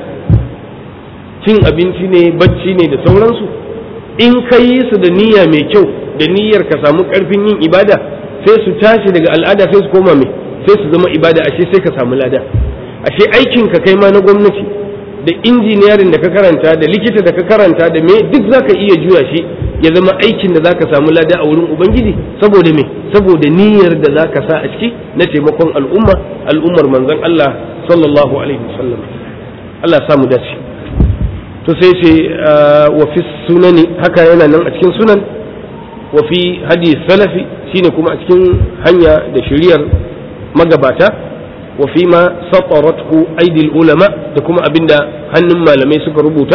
Speaker 1: cin abinci ne bacci ne da sauransu in ka yi su da niyya mai kyau da niyyar ka samu karfin yin ibada sai su tashi daga al'ada sai su koma mai sai su zama ibada ashe sai ka samu lada ashe aikin ka kai ma na gwamnati da injiniyarin da ka karanta da likita da ka karanta da me duk zaka iya juya shi ya zama aikin da zaka samu lada a wurin ubangiji saboda me saboda niyyar da zaka sa a ciki na taimakon al'umma al'ummar manzon Allah sallallahu alaihi wasallam Allah ya samu dace to sai ce wa fi sunani haka yana nan a cikin sunan wa fi hadi salafi shine kuma a cikin hanya da shiriyar magabata wa fi ma satarathu aidil ulama da kuma abinda hannun malamai suka rubuta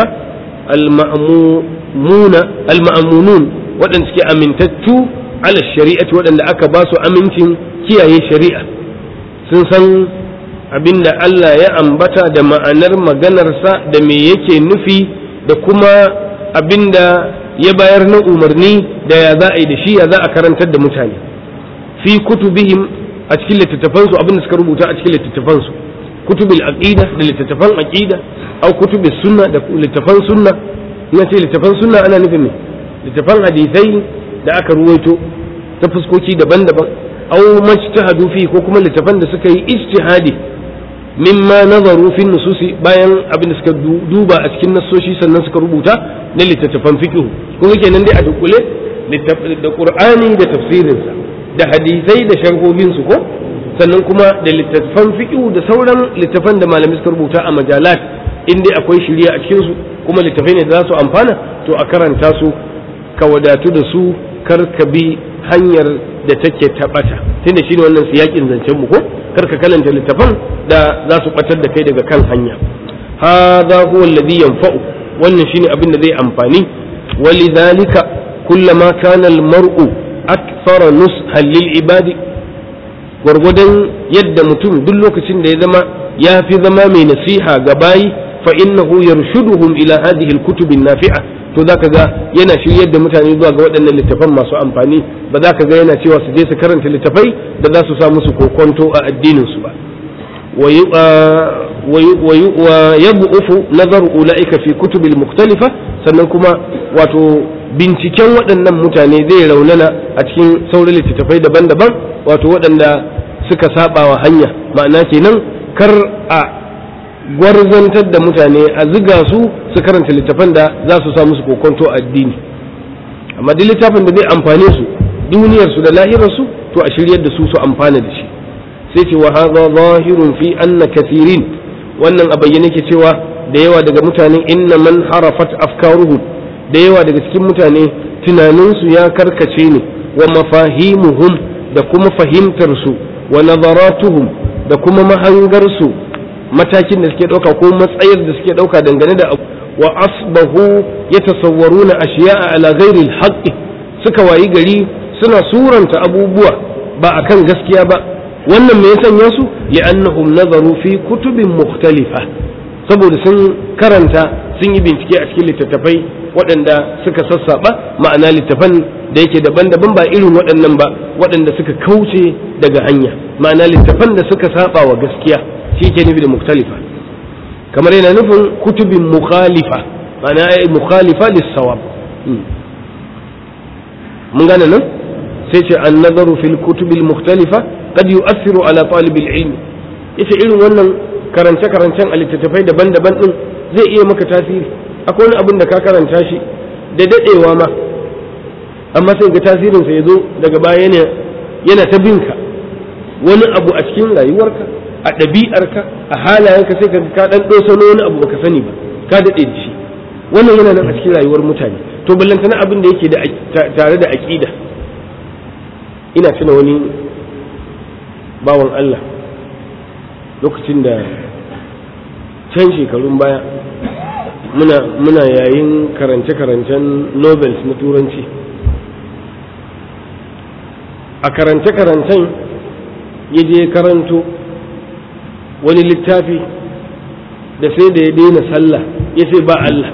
Speaker 1: al-ma'muna al-ma'munun waɗanda suke amintattu ala shari'ati waɗanda aka ba su amincin kiyaye shari'a sun san abinda Allah ya ambata da ma'anar maganarsa da me yake nufi da kuma abinda ya bayar na umarni da ya za a yi da shi ya za a karantar da mutane fi kutubihim a cikin littattafansu abinda suka rubuta a cikin littattafansu kutubil aqida da littattafan aqida au kutubis sunna da littattafan sunna ina ce littattafan sunna ana nufin me littattafan hadisai da aka ruwaito ta fuskoki daban-daban au majtahadu fi ko kuma littattafan da suka yi ijtihadi mimma nazaru fi nususi bayan abin da suka duba a cikin nassoshi sannan suka rubuta na littattafan fiqh kuma kenan dai a dukule da qur'ani da tafsirinsa da hadisai da sharhohin su ko sannan kuma da littattafan fiqh da sauran littattafan da malamai suka rubuta a majalat in dai akwai shirya a cikin su kuma littattafai ne da za su amfana to a karanta su ka wadatu da su kar ka bi hanyar da take taɓata tunda shine wannan siyakin zancen mu ko kar ka kalanta littafan da za su batar da kai daga kan hanya hadha huwa alladhi yanfa'u wannan shine abin da zai amfani walidhalika kullama kana almar'u akthara nushan lil ibadi gwargwadon yadda mutum duk lokacin da ya zama ya fi zama mai nasiha ga bayi fa innahu yarshuduhum ila hadhihi alkutub an-nafi'a to zaka ga yana shiryar da mutane zuwa ga waɗannan littafan masu amfani ba za ka ga yana cewa su je su karanta littafai da za su sa musu kokonto a addinin su ba wa yad'ufu nazar ulaika fi kutubil mukhtalifa sannan kuma wato binciken waɗannan mutane zai raunana a cikin sauran littattafai daban-daban wato waɗanda suka saba wa hanya ma'ana kenan kar a gwarzantar da mutane a ziga su su karanta littafan da za su sa musu kokonto addini amma duk littafin da zai amfane su duniyarsu da lahirarsu to a shiryar da su su amfana da shi sai ce wa hadha zahirun fi anna kathirin wannan a bayyane ke cewa da yawa daga mutane inna man harafat afkaruhum da yawa daga cikin mutane tunaninsu ya karkace ne wa mafahimuhum da kuma fahimtar su wa nazaratuhum da kuma mahangar su matakin da suke dauka ko matsayar da suke dauka dangane da wa asbahu yatasawwaruna ashiya'a ala ghairi al suka wayi gari suna suranta abubuwa ba akan gaskiya ba wannan me ya sanya su li'annahum nazaru fi kutubin mukhtalifa saboda sun karanta sun yi bincike a cikin littattafai waɗanda suka sassaɓa ma'ana littafan da yake daban-daban ba irin waɗannan ba waɗanda suka kauce daga hanya ma'ana littafan da suka saba wa gaskiya shi ke nufi da mukhtalifa kamar yana nufin kutubin mukhalifa ma'ana ai mukhalifa lissawab mun gane nan sai ce an nazaru fil kutubil mukhtalifa qad yu'athiru ala talibil ilmi yace irin wannan karance-karancen a littattafai daban-daban din zai iya maka tasiri akwai wani abin da ka karanta shi da dadewa ma amma sai ga tasirinsa ya zo daga baya yana yana ta binka wani abu a cikin rayuwarka a ɗabi'arka a halayenka sai ka ka dan ɗosano wani abu baka sani ba ka daɗe da shi wannan yana nan a cikin rayuwar mutane to ballantana abin da yake da tare da aƙida ina tuna wani bawan Allah lokacin da can shekarun baya muna muna yayin karance-karancen nobels na turanci a karance-karancen ya je karanto wani littafi da sai da ya daina sallah ya sai ba Allah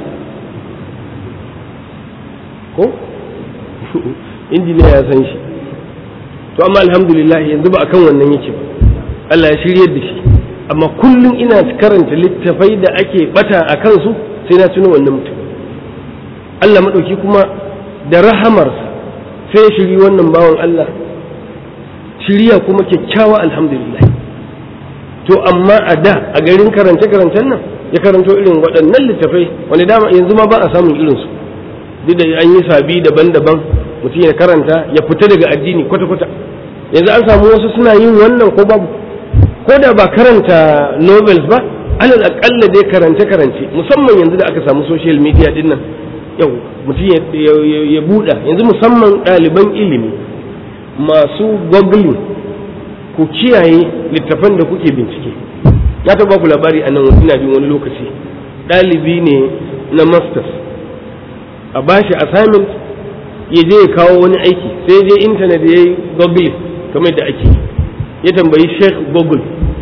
Speaker 1: ko injiniya ya san shi to amma alhamdulillah yanzu ba akan wannan yake ba Allah ya shiryar da shi amma kullum ina karanta littafai da ake bata a kansu sai na tuno wannan mutum Allah maɗauki kuma da rahamarsa sai shiri wannan bawan Allah shiriya kuma kyakkyawa alhamdulillah to amma a da a garin karance karancen nan ya karanto irin waɗannan littafai wani dama yanzu ma ba a samun irinsu duk da an yi sabi daban-daban mutum ya karanta ya fita daga addini kwata-kwata yanzu an samu wasu suna yin wannan ko babu ko da ba karanta novels ba alal akalla dai karance karance musamman yanzu da aka samu social media din nan yau mutum ya buɗa yanzu musamman ɗaliban ilimi masu googling ku kiyaye littafan da kuke bincike ya taɓa ku labari a nan ina bin wani lokaci ɗalibi ne na masters a bashi assignment ya je ya kawo wani aiki sai je intanet ya yi googling kamar da ake ya tambayi sheikh google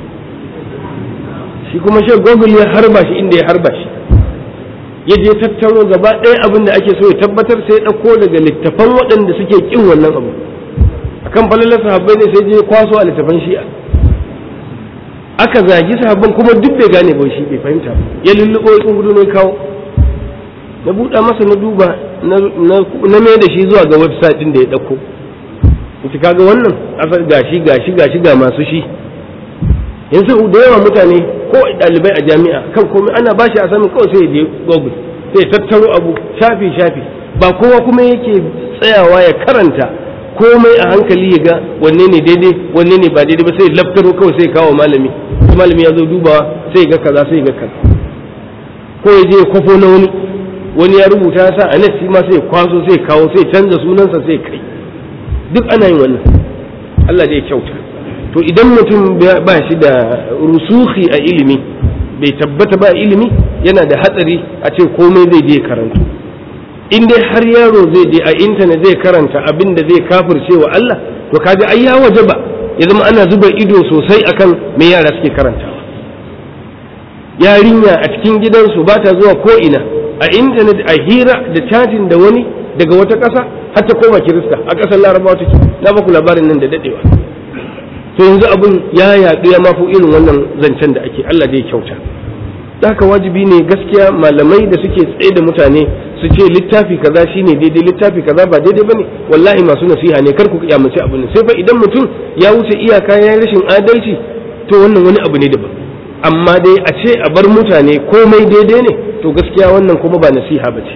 Speaker 1: shi kuma sheikh google ya harba shi inda ya harba shi ya je tattaro gaba ɗaya abin da ake so ya tabbatar sai ya ɗauko daga littafan waɗanda suke ƙin wannan abu akan falalar sahabbai ne sai je kwaso a littafan shi'a aka zagi sahabban kuma duk bai gane ba shi bai fahimta ba ya lulluɓo ya tsungudu ne kawo na buɗa masa na duba na mai da shi zuwa ga website ɗin da ya ɗauko ita kaga wannan asar gashi gashi gashi ga masu shi yanzu da yawa mutane ko ɗalibai a jami'a kan komai ana bashi a samun kawai sai ya je google sai tattaro abu shafi shafi ba kowa kuma yake tsayawa ya karanta komai a hankali ya ga wanne ne daidai wanne ne ba daidai ba sai laftaro kawai sai kawo malami malami ya zo dubawa sai ga kaza sai ga kaza ko ya je ya kwafo na wani wani ya rubuta sa a net ma sai kwaso sai kawo sai canza sunansa sai kai duk ana yin wannan Allah zai kyauta to idan mutum ba shi da rusuhi a ilimi bai tabbata ba ilimi yana da hatsari a ce komai zai je karantu in dai har yaro zai je a intanet zai karanta abin da zai kafirce wa Allah to kaji ai ya waje ba ya zama ana zuba ido sosai akan me yara suke karantawa yarinya a cikin gidansu ba ta zuwa ko ina a intanet a hira da cajin da wani daga wata ƙasa har ta koma kirista a ƙasar larabawa take na baku labarin nan da dadewa to yanzu abin ya yaɗu ya mafi irin wannan zancen da ake Allah da ya kyauta haka wajibi ne gaskiya malamai da suke tsaye da mutane su ce littafi kaza shine daidai littafi kaza ba daidai bane wallahi masu nasiha ne kar ku kiyamace abin sai fa idan mutum ya wuce iyaka ya rashin adalci to wannan wani abu ne daban amma dai a ce a bar mutane komai daidai ne to gaskiya wannan kuma ba nasiha ba ce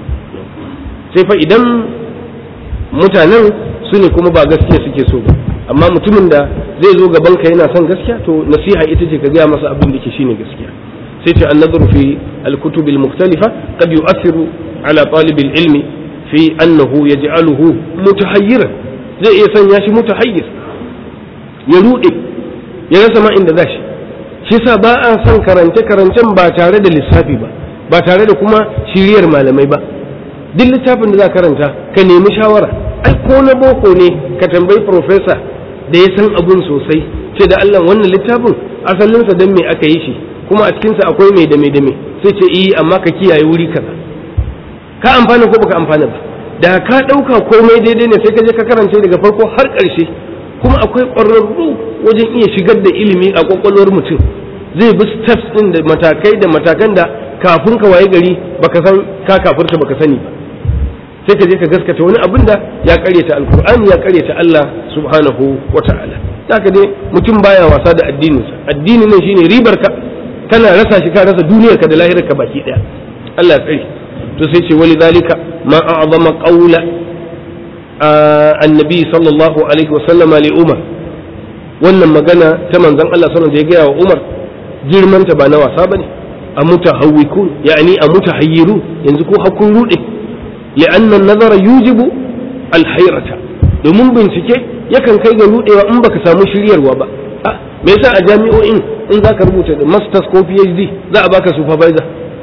Speaker 1: sai fa idan mutanen su ne kuma ba gaskiya suke so ba amma mutumin da zai zo gaban ka yana son gaskiya to nasiha ita ce ka gaya masa abin da ke shine gaskiya sai ce an nazaru fi al-kutub al-mukhtalifa qad yu'athiru ala talib al-ilmi fi annahu yaj'aluhu mutahayyiran zai iya sanya shi mutahayyir ya rude ya rasa ma inda zashi shi sa ba a son karance karancen ba tare da lissafi ba ba tare da kuma shiriyar malamai ba duk littafin da za karanta ka nemi shawara ai ko na boko ne ka tambayi profesa da ya san abun sosai ce da Allah wannan littafin asalinsa don me aka yi shi kuma a cikinsa akwai mai da mai da mai sai ce yi amma ka kiyaye wuri kaza ka amfana ko baka amfana ba da ka ɗauka komai daidai ne sai ka je ka karance daga farko har ƙarshe kuma akwai ƙwararru wajen iya shigar da ilimi a ƙwaƙwalwar mutum zai bi steps ɗin da matakai da matakan da kafin ka waye gari baka san ka kafurta baka sani ba sai ka je ka gaskata wani abin da ya karyata alkur'ani ya karyata Allah subhanahu wa ta'ala haka dai mutum baya wasa da addininsa addinin nan shine ribar ka kana rasa shi ka rasa duniyar ka da lahirar ka baki daya Allah ya tsare to sai ce wali zalika ma a'zama qawla annabi sallallahu alaihi wa sallama li umar wannan magana ta manzon Allah sallallahu alaihi da ya gaya wa umar girman ta ba na wasa bane a mutahawwikun yani a mutahayyiru yanzu ko hakun rude لأن النظر يوجب الحيرة domin bincike yakan kai ga rudewa in baka samu shiryarwa ba me yasa a jami'o'in in zaka rubuta da masters ko phd za a baka supervisor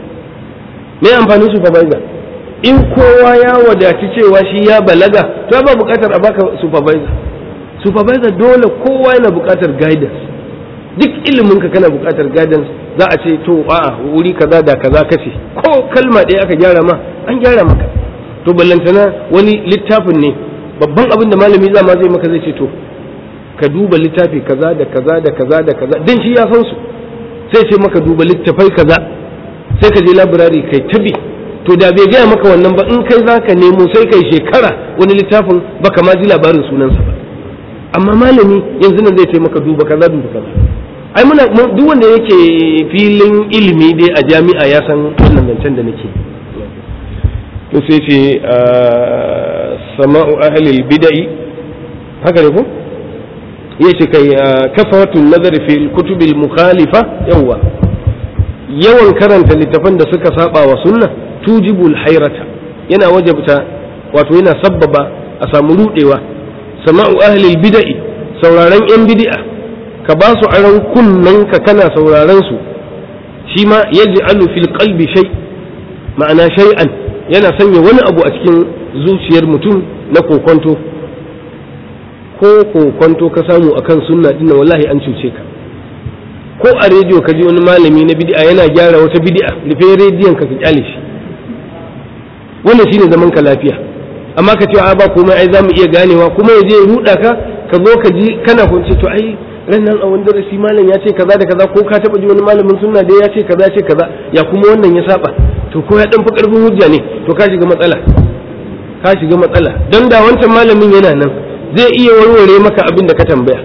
Speaker 1: me amfanin supervisor in kowa ya wadaci cewa shi ya balaga to ba bukatar a baka supervisor supervisor dole kowa yana bukatar guidance duk ilimin ka kana bukatar guidance za a ce to a'a wuri kaza da kaza kace ko kalma ɗaya aka gyara ma an gyara maka to ballantana wani littafin ne babban abin da malami za ma zai maka zai ce to ka duba littafi kaza da kaza da kaza da kaza dan shi ya san su sai ce maka duba littafai kaza sai ka je labirari kai tabi to da bai gaya maka wannan ba in kai za ka nemo sai kai shekara wani littafin baka ma ji labarin sunansa ba amma malami yanzu nan zai ce maka duba kaza duba kaza ai muna duk wanda yake filin ilimi dai a jami'a ya san wannan zancen da nake to sai ce sama'u ahlil bid'i haka ne ko yace kai kafaratun nazari fi kutubil mukhalifa yawa yawan karanta littafan da suka saba wa sunna tujibul hayrata yana wajabta wato yana sabbaba a samu rudewa sama'u ahlil bid'i sauraron yan bid'a ka ba su aran kunnen ka kana sauraron su shi ma yaj'alu fil qalbi shay ma'ana shay'an yana sanya wani abu a cikin zuciyar mutum na kokonto ko kokonto ka samu akan sunna dinnan wallahi an cuce ka ko a rediyo ka ji wani malami na bid'a yana gyara wata bid'a rufe rediyon ka ka kyale shi wannan shine zaman ka lafiya amma ka ce a ba komai ai zamu iya ganewa kuma ya je ya ruda ka ka zo ka ji kana kunce to ai ran nan a wani darasi malam ya ce kaza da kaza ko ka taba ji wani malamin sunna da ya ce kaza ya ce kaza ya kuma wannan ya saba to ko ya dan fi karfin hujja ne to ka shiga matsala ka shiga matsala dan da wancan malamin yana nan zai iya warware maka abin da ka tambaya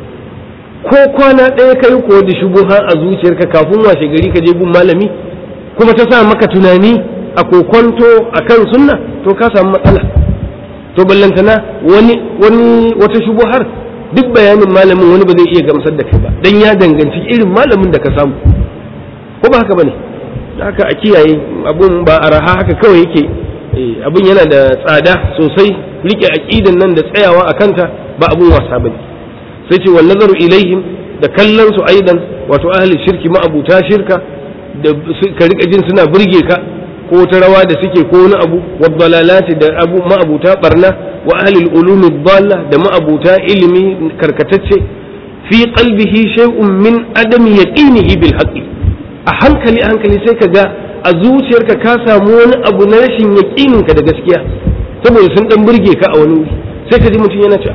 Speaker 1: ko kwana ɗaya kai ko da shubuha a zuciyarka kafin washe gari ka je gun malami kuma ta sa maka tunani a kokonto akan sunna to ka samu matsala to ballantana wani wani wata shubuhar duk bayanin malamin wani ba zai iya gamsar da kai ba dan ya danganci irin malamin da ka samu ko ba haka bane haka a kiyaye abun ba araha haka kawai yake abun yana da tsada sosai rike aqidan nan da tsayawa a kanta ba abun wasa bane sai ce wal nazaru ilaihim da kallon su aidan wato ahli shirki ma'abuta shirka da ka rika jin suna burge ka ko ta rawa da suke ko wani abu wa dalalati da abu ma'abuta barna wa ahli ulumi dalla da ma'abuta ilimi karkatacce fi qalbihi shay'un min adami yaqinihi bil haqqi a hankali a hankali sai ka ga a zuciyarka ka samu wani abu na rashin yaƙinin ka da gaskiya saboda sun dan burge ka a wani wuri sai ka ji mutum yana cewa to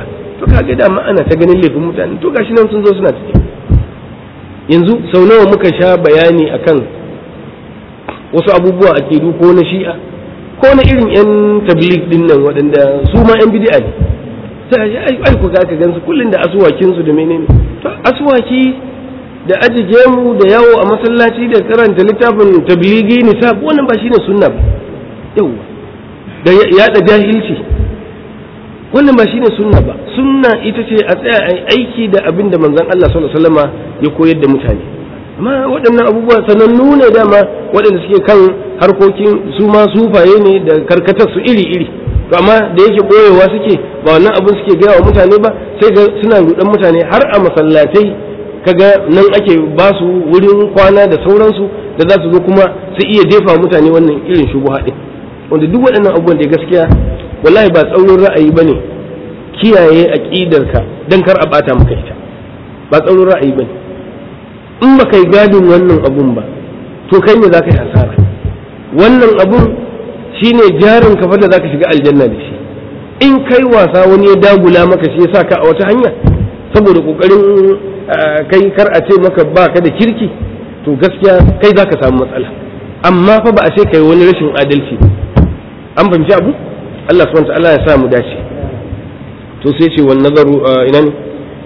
Speaker 1: to kaga da ana ta ganin laifin mutane to gashi nan sun zo suna ciki yanzu sau nawa muka sha bayani akan wasu abubuwa a kidu ko na shi'a ko na irin yan tabligh din nan waɗanda su ma yan bid'a ne sai ai ku ga ka gansu kullun da asuwakin su da menene to asuwaki da ajije mu da yawo a masallaci da karanta littafin tablighi nisab wannan ba shine sunna ba yawa da yada jahilci wannan ba shine sunna ba sunna ita ce a tsaya a aiki da abin da manzon Allah sallallahu alaihi wasallama ya koyar da mutane amma waɗannan abubuwa sanannu ne dama waɗanda suke kan harkokin su ma sufaye ne da karkatar su iri iri to amma da yake boyewa suke ba wannan abin suke gaya wa mutane ba sai ga suna rudan mutane har a masallatai kaga nan ake ba su wurin kwana da sauransu da za su zo kuma su iya jefa mutane wannan irin shubuha din wanda duk waɗannan abubuwan da gaskiya wallahi ba tsaurin ra'ayi ba ne kiyaye aƙidarka don kar a ɓata maka ita ba tsaurin ra'ayi ba ne in ba kai gadin wannan abun ba to kai ne za ka yi hasara wannan abun shine jarin kafa da za ka shiga aljanna da shi in kai wasa wani ya dagula maka shi ya sa ka a wata hanya saboda ƙoƙarin kai kar a ce maka ba ka da kirki to gaskiya kai za ka samu matsala amma fa ba a ce kai wani rashin adalci an fahimci abu Allah subhanahu ta'ala ya sa mu dace to sai ce wan nazaru ina ne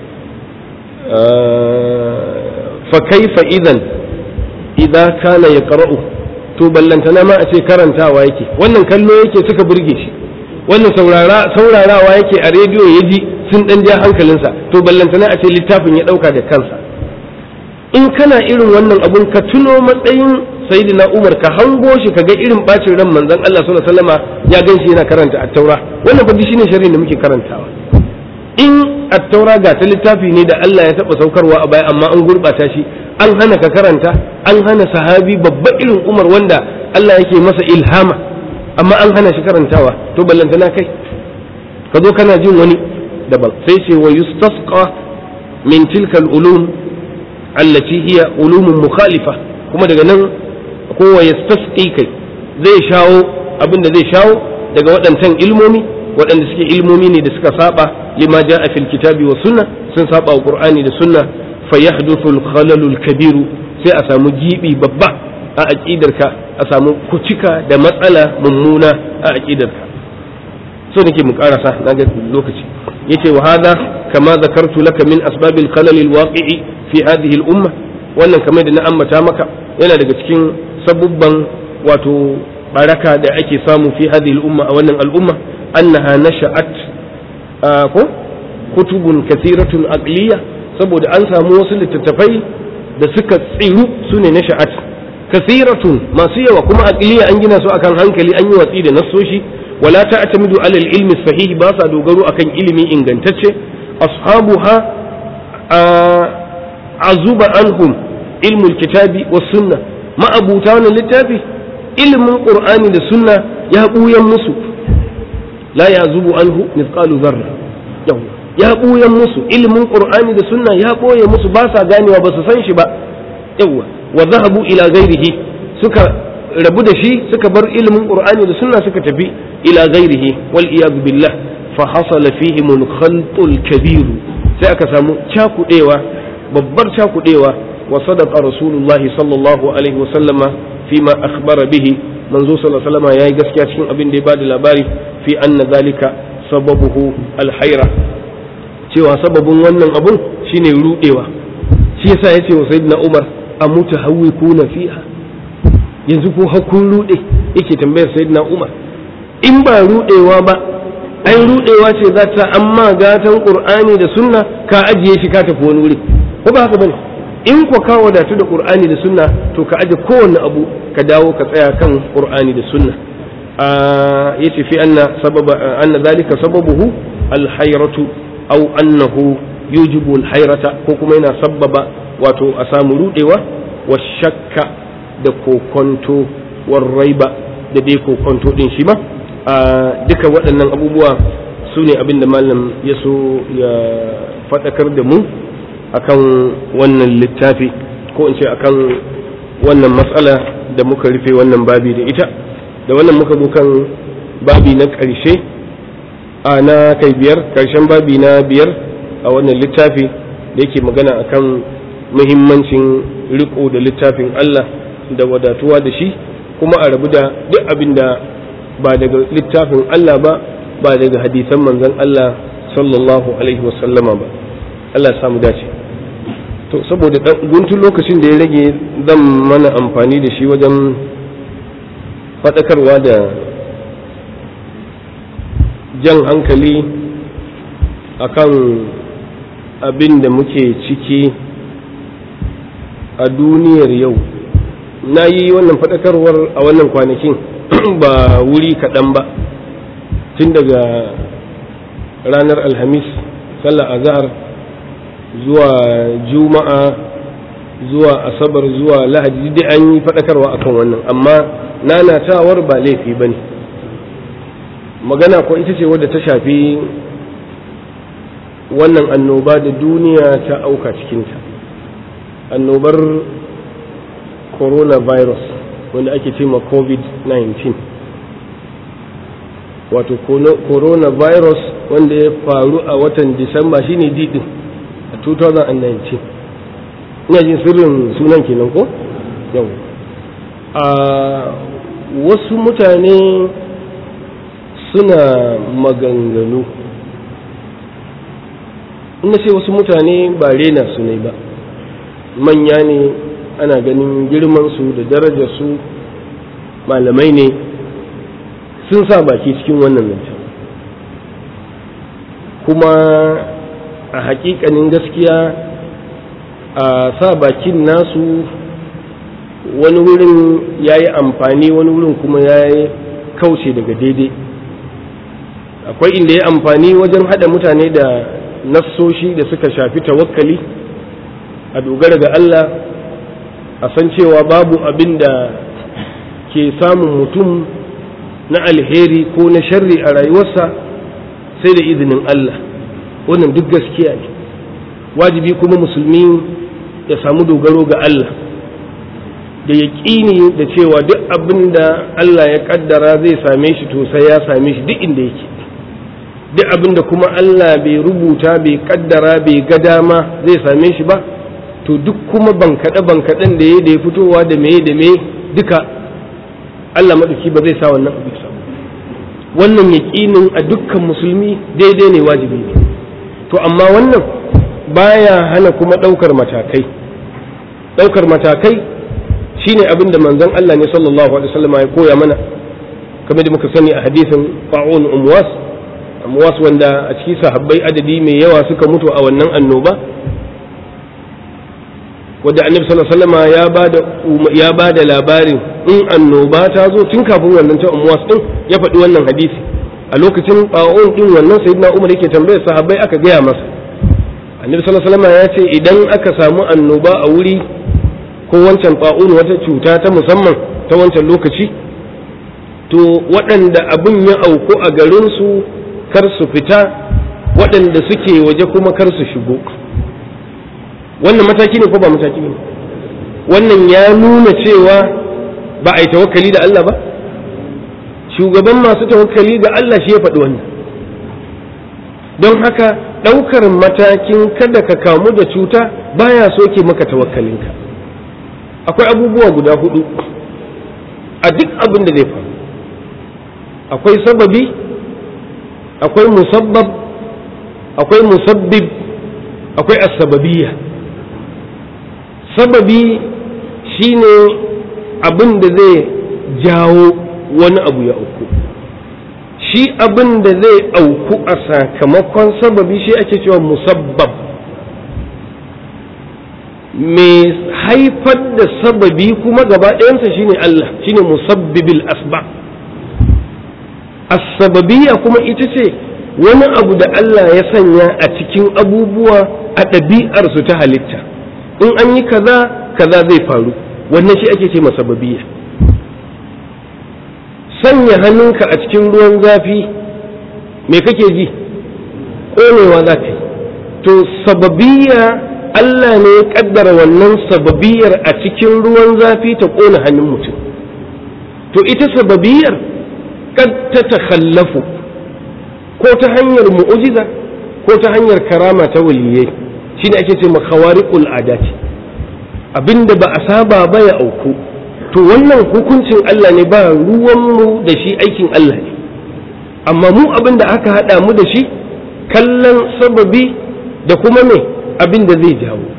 Speaker 1: fa kaifa idan idza kana yaqra'u to ballantana ma a ce karantawa yake wannan kallo yake suka burge shi wannan saurara saurarawa yake a rediyo ya ji sun dan ja hankalinsa to ballantana a ce littafin ya dauka da kansa in kana irin wannan abun ka tuno matsayin sayyidina Umar ka hango shi ka ga irin bacin ran manzon Allah sallallahu alaihi wasallama ya ganshi yana karanta at-taura wannan fa shine sharri da muke karantawa in at-taura ga ta littafi ne da Allah ya taba saukarwa a baya amma an gurbata shi an hana ka karanta an hana sahabi babba irin Umar wanda Allah yake masa ilhama amma an hana shi karantawa to ballantana kai ka zo kana jin wani daban sai ce wa yustasqa min tilka al-ulum allati hiya ulumun mukhalifa kuma daga nan kowa ya tasqi kai zai shawo abin da zai shawo daga waɗancan ilmomi waɗanda suke ilmomi ne da suka saba lima ja'a fil kitabi wa sunna sun saba wa qur'ani da sunna fa yahduthu al khalalul kabiru sai a samu gibi babba a aqidarka a samu kucika da matsala mummuna a aqidarka so nake mu karasa na ga lokaci yace wa hada kama zakartu laka min asbabil khalal al waqi'i fi hadhihi al umma wannan kamar da na ambata maka yana daga cikin sabubban wato baraka da ake samu fi hadhihi al-umma a wannan al'umma annaha nasha'at ko kutubun kathiratun aqliya saboda an samu wasu littattafai da suka tsiru sune nasha'at kathiratun masu yawa kuma aqliya an gina su akan hankali an yi watsi da nassoshi wala ta'tamidu ala al-ilmi sahih ba sa dogaro akan ilimi ingantacce ashabuha azuba anhum ilmul kitabi was sunna ma'abuta wannan littafi ilimin qur'ani da sunna ya buyan musu la ya zubu anhu mithqalu dharra yau ya buyan musu ilimin qur'ani da sunna ya boye musu ba sa ganewa ba su san shi ba yawa wa zahabu ila ghairihi suka rabu da shi suka bar ilimin qur'ani da sunna suka tafi ila ghairihi wal iyad billah fa hasala fihim al khaltul kabir sai aka samu cakudewa babbar cakudewa وصدق رسول الله صلى الله عليه وسلم فيما أخبر به منذ صلى الله عليه وسلم يا جسكي cikin abin da ya bada labari fi anna zalika sababuhu alhaira cewa sababin wannan abun shine rudewa shi yasa yace wa sayyidina Umar amuta hawikuna fiha yanzu ko hakun rude yake tambayar sayyidina Umar in ba rudewa ba ai rudewa ce za ta amma gatan Qur'ani da sunna ka ajiye shi ka tafi wani wuri ko ba haka bane in ku ka wadatu da qur'ani da sunna to ka aje kowanne abu ka dawo ka tsaya kan qur'ani da sunna yace fi anna sababa anna zalika sababuhu alhayratu aw annahu yujibu alhayrata ko kuma yana sababa wato a samu rudewa wa shakka da kokonto war raiba da dai kokonto din shi ma duka waɗannan abubuwa su ne abin da malam ya so ya faɗakar da mu akan wannan littafi ko in ce akan wannan matsala da muka rufe wannan babi da ita da wannan muka zo kan babi na ƙarshe a na kai biyar karshen babi na biyar a wannan littafi da yake magana akan muhimmancin riko da littafin Allah da wadatuwa da shi kuma a rabu da duk abin da ba daga littafin Allah ba ba daga hadisan manzon Allah sallallahu alaihi wasallama ba Allah ya samu dace to saboda guntun lokacin da ya rage zan mana amfani da shi wajen faɗakarwa da jan hankali akan abin da muke ciki a duniyar yau na yi wannan faɗakarwar a wannan kwanakin ba wuri kaɗan ba tun daga ranar alhamis sallar azhar zuwa juma'a zuwa asabar zuwa lahadi dai an yi faɗakarwa akan wannan amma nanatawar ba laifi ba ne magana ko ita ce wadda ta shafi wannan annoba da duniya ta auka cikinta annobar coronavirus wanda ake ce ma covid-19 wato coronavirus wanda ya faru a watan disamba shine didin a 2019 ina jin sirrin sunan kenan ko yau a wasu mutane suna maganganu ina ce wasu mutane ba rena su ne ba manya ne ana ganin girmansu da darajarsu malamai ne sun sa baki cikin wannan zancen kuma a hakikanin gaskiya a sa bakin nasu wani wurin ya yi amfani wani wurin kuma ya yi kauce daga daidai akwai inda ya amfani wajen haɗa mutane da nassoshi da suka shafi tawakkali a dogara ga Allah a san cewa babu abin da ke samun mutum na alheri ko na sharri a rayuwarsa sai da izinin Allah wannan duk gaskiya ne wajibi kuma musulmi ya samu dogaro ga Allah da yaƙini da cewa duk abin da Allah ya ƙaddara zai same shi to sai ya same shi duk inda yake duk abin da kuma Allah bai rubuta bai ƙaddara bai ga dama zai same shi ba to duk kuma bankaɗe bankaɗen da ya da ya fitowa da me da me duka Allah maɗauki ba zai sa wannan abu sa wannan yaƙinin a dukkan musulmi daidai ne wajibi ne to amma wannan baya hana kuma ɗaukar matakai ɗaukar matakai shine abin da manzon Allah ne sallallahu alaihi wasallam ya koya mana kamar da muka sani a hadisin fa'un umwas umwas wanda a cikin sahabbai adadi mai yawa suka mutu a wannan annoba wadda annabi sallallahu alaihi wasallam ya bada ya bada labarin in annoba ta zo tun kafin wannan ta umwas din ya faɗi wannan hadisi a lokacin fa'un din wannan sayyidina Umar yake tambayar sahabbai aka gaya masa annabi sallallahu alaihi wasallam ya ce idan aka samu annoba a wuri ko wancan fa'un wata cuta ta musamman ta wancan lokaci to waɗanda abin ya auku a garinsu kar su fita waɗanda suke waje kuma kar su shigo wannan mataki ne ko ba mataki ne wannan ya nuna cewa ba a yi tawakkali da Allah ba shugaban masu tawakkali ga Allah shi ya faɗi wannan don haka ɗaukar matakin kada ka kamu da cuta baya soke maka tawakkalinka akwai abubuwa guda hudu a duk abin da zai faru akwai sababi akwai musabbab akwai musabbib akwai asbabiyya sababi shine abin da zai jawo wani abu ya auku shi abin da zai auku a sakamakon sababi shi ake cewa musabbab mai haifar da sababi kuma gaba ɗayansa shine Allah shine musabbibil asbab as-sababiyya kuma ita ce wani abu da Allah ya sanya a cikin abubuwa a ɗabi'arsu ta halitta in an yi kaza kaza zai faru wannan shi ake ce masababiyya sanya hannunka a cikin ruwan zafi me kake ji ƙonewa za ka yi to sababiyya Allah ne ya kaddara wannan sababiyar a cikin ruwan zafi ta ƙona hannun mutum to ita sababiyar kad ta takhallafu ko ta hanyar mu'ujiza ko ta hanyar karama ta waliyai shine ake ce khawariqul adati abinda ba a saba ba ya auku to wannan hukuncin Allah ne ba ruwanmu da shi aikin Allah ne amma mu abinda aka haɗa mu da shi kallon sababi da kuma me abin da zai jawo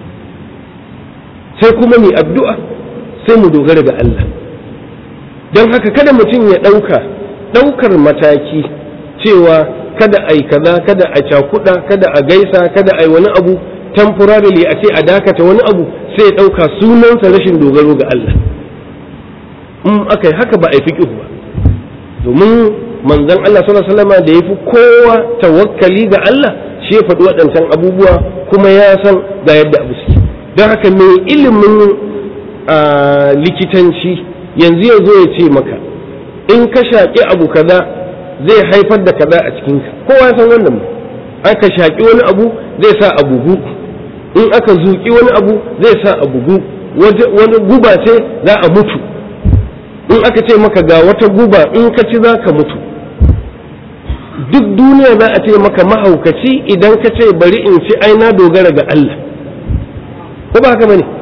Speaker 1: sai kuma mai addu'a sai mu dogara ga Allah don haka kada mutum ya ɗauka ɗaukar mataki cewa kada a yi kaza kada a cakuɗa kada a gaisa kada a yi wani abu temporarily a ce a dakata wani abu sai ya ɗauka sunansa rashin dogaro ga Allah in aka yi haka ba a yi fiƙihu ba domin manzon Allah sallallahu alaihi da ya fi kowa tawakkali ga Allah shi ya faɗi waɗancan abubuwa kuma ya san ga yadda abu suke don haka mai ilimin likitanci yanzu ya zo ya ce maka in ka shaƙi abu kaza zai haifar da kaza a cikinka kowa ya san wannan aka shaƙi wani abu zai sa a bugu in aka zuƙi wani abu zai sa a bugu wani guba ce za a mutu in aka ce maka ga wata guba in ka ci za ka mutu duk duniya za a ce maka mahaukaci idan ka ce bari in ci ai na dogara ga Allah ko ba haka bane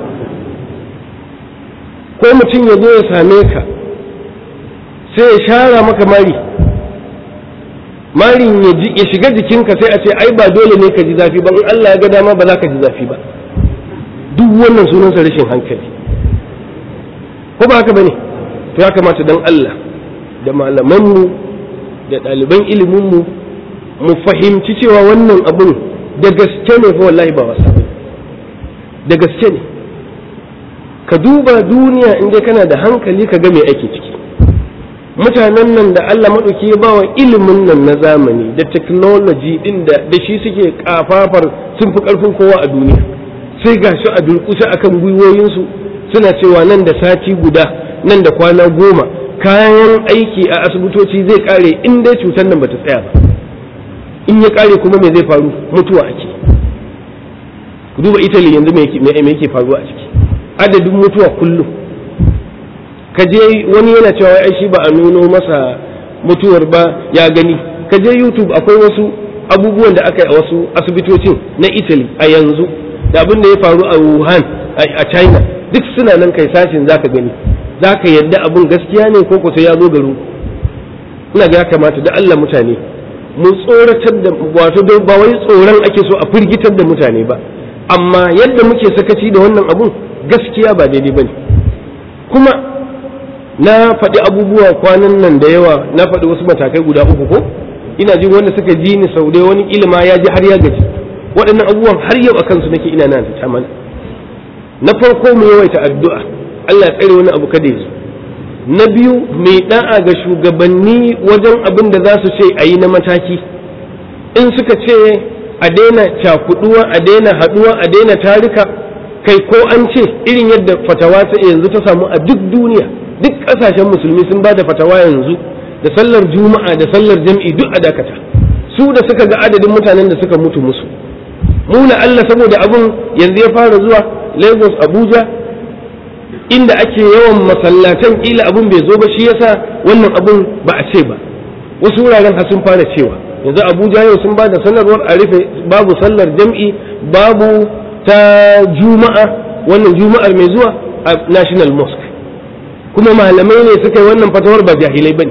Speaker 1: ko mutum ya zo ya same ka sai ya shara maka mari marin ya shiga jikinka sai a ce ai ba dole ne ka ji zafi ba in Allah ya ga dama ba za ka ji zafi ba duk wannan sunansa rashin hankali ko ba haka bane to ya kamata dan Allah da malamanmu da ɗaliban iliminmu mu fahimci cewa wannan abun da gaske ne fa wallahi ba wasa da gaske ne ka duba duniya in dai kana da hankali ka ga me ake ciki mutanen nan da Allah maɗauki ya bawa ilimin nan na zamani da technology din da da shi suke kafafar sun fi ƙarfin kowa a duniya sai ga shi a durƙusa akan gwiwoyinsu suna cewa nan da sati guda nan da kwana goma kayan aiki a asibitoci zai kare in dai cutar nan bata tsaya ba in ya kare kuma me zai faru mutuwa ake ku duba italy yanzu me yake faruwa a ciki adadin mutuwa kullum ka je wani yana cewa ai shi ba a nuno masa mutuwar ba ya gani ka je youtube akwai wasu abubuwan da aka yi a wasu asibitocin na italy a yanzu da abin da ya faru a wuhan a china duk suna nan kai sashin zaka gani za ka yadda abin gaskiya ne ko ko sai ya zo garin ina ga ya kamata da Allah mutane mu tsoratar da wato ba wai tsoron ake so a firgitar da mutane ba amma yadda muke sakaci da wannan abun gaskiya ba daidai bane kuma na faɗi abubuwa kwanan nan da yawa na faɗi wasu matakai guda uku ko ina jin wanda suka ji ni sau da wani ilima ya ji har ya gaji waɗannan abubuwan har yau a kansu nake ina na ta mana na farko mu yawaita addu'a Allah ya tsare wani abu kada ya zo na biyu mai da'a ga shugabanni wajen abin da za su ce a yi na mataki in suka ce a daina cakuduwa a daina haduwa a daina tarika kai ko an ce irin yadda fatawa ta yanzu ta samu a duk duniya duk kasashen musulmi sun ba da fatawa yanzu da sallar juma'a da sallar jam'i duk a dakata su da suka ga adadin mutanen da suka mutu musu mu Allah saboda abun yanzu ya fara zuwa Lagos Abuja inda ake yawan masallatan kila abun bai zo ba shi yasa wannan abun ba a ce ba wasu wuraren har sun fara cewa yanzu abuja yau sun ba da sanarwar a rufe babu sallar jam'i babu ta juma'a wannan juma'ar mai zuwa a national mosque kuma malamai ne suka yi wannan fatawar ba jahilai bane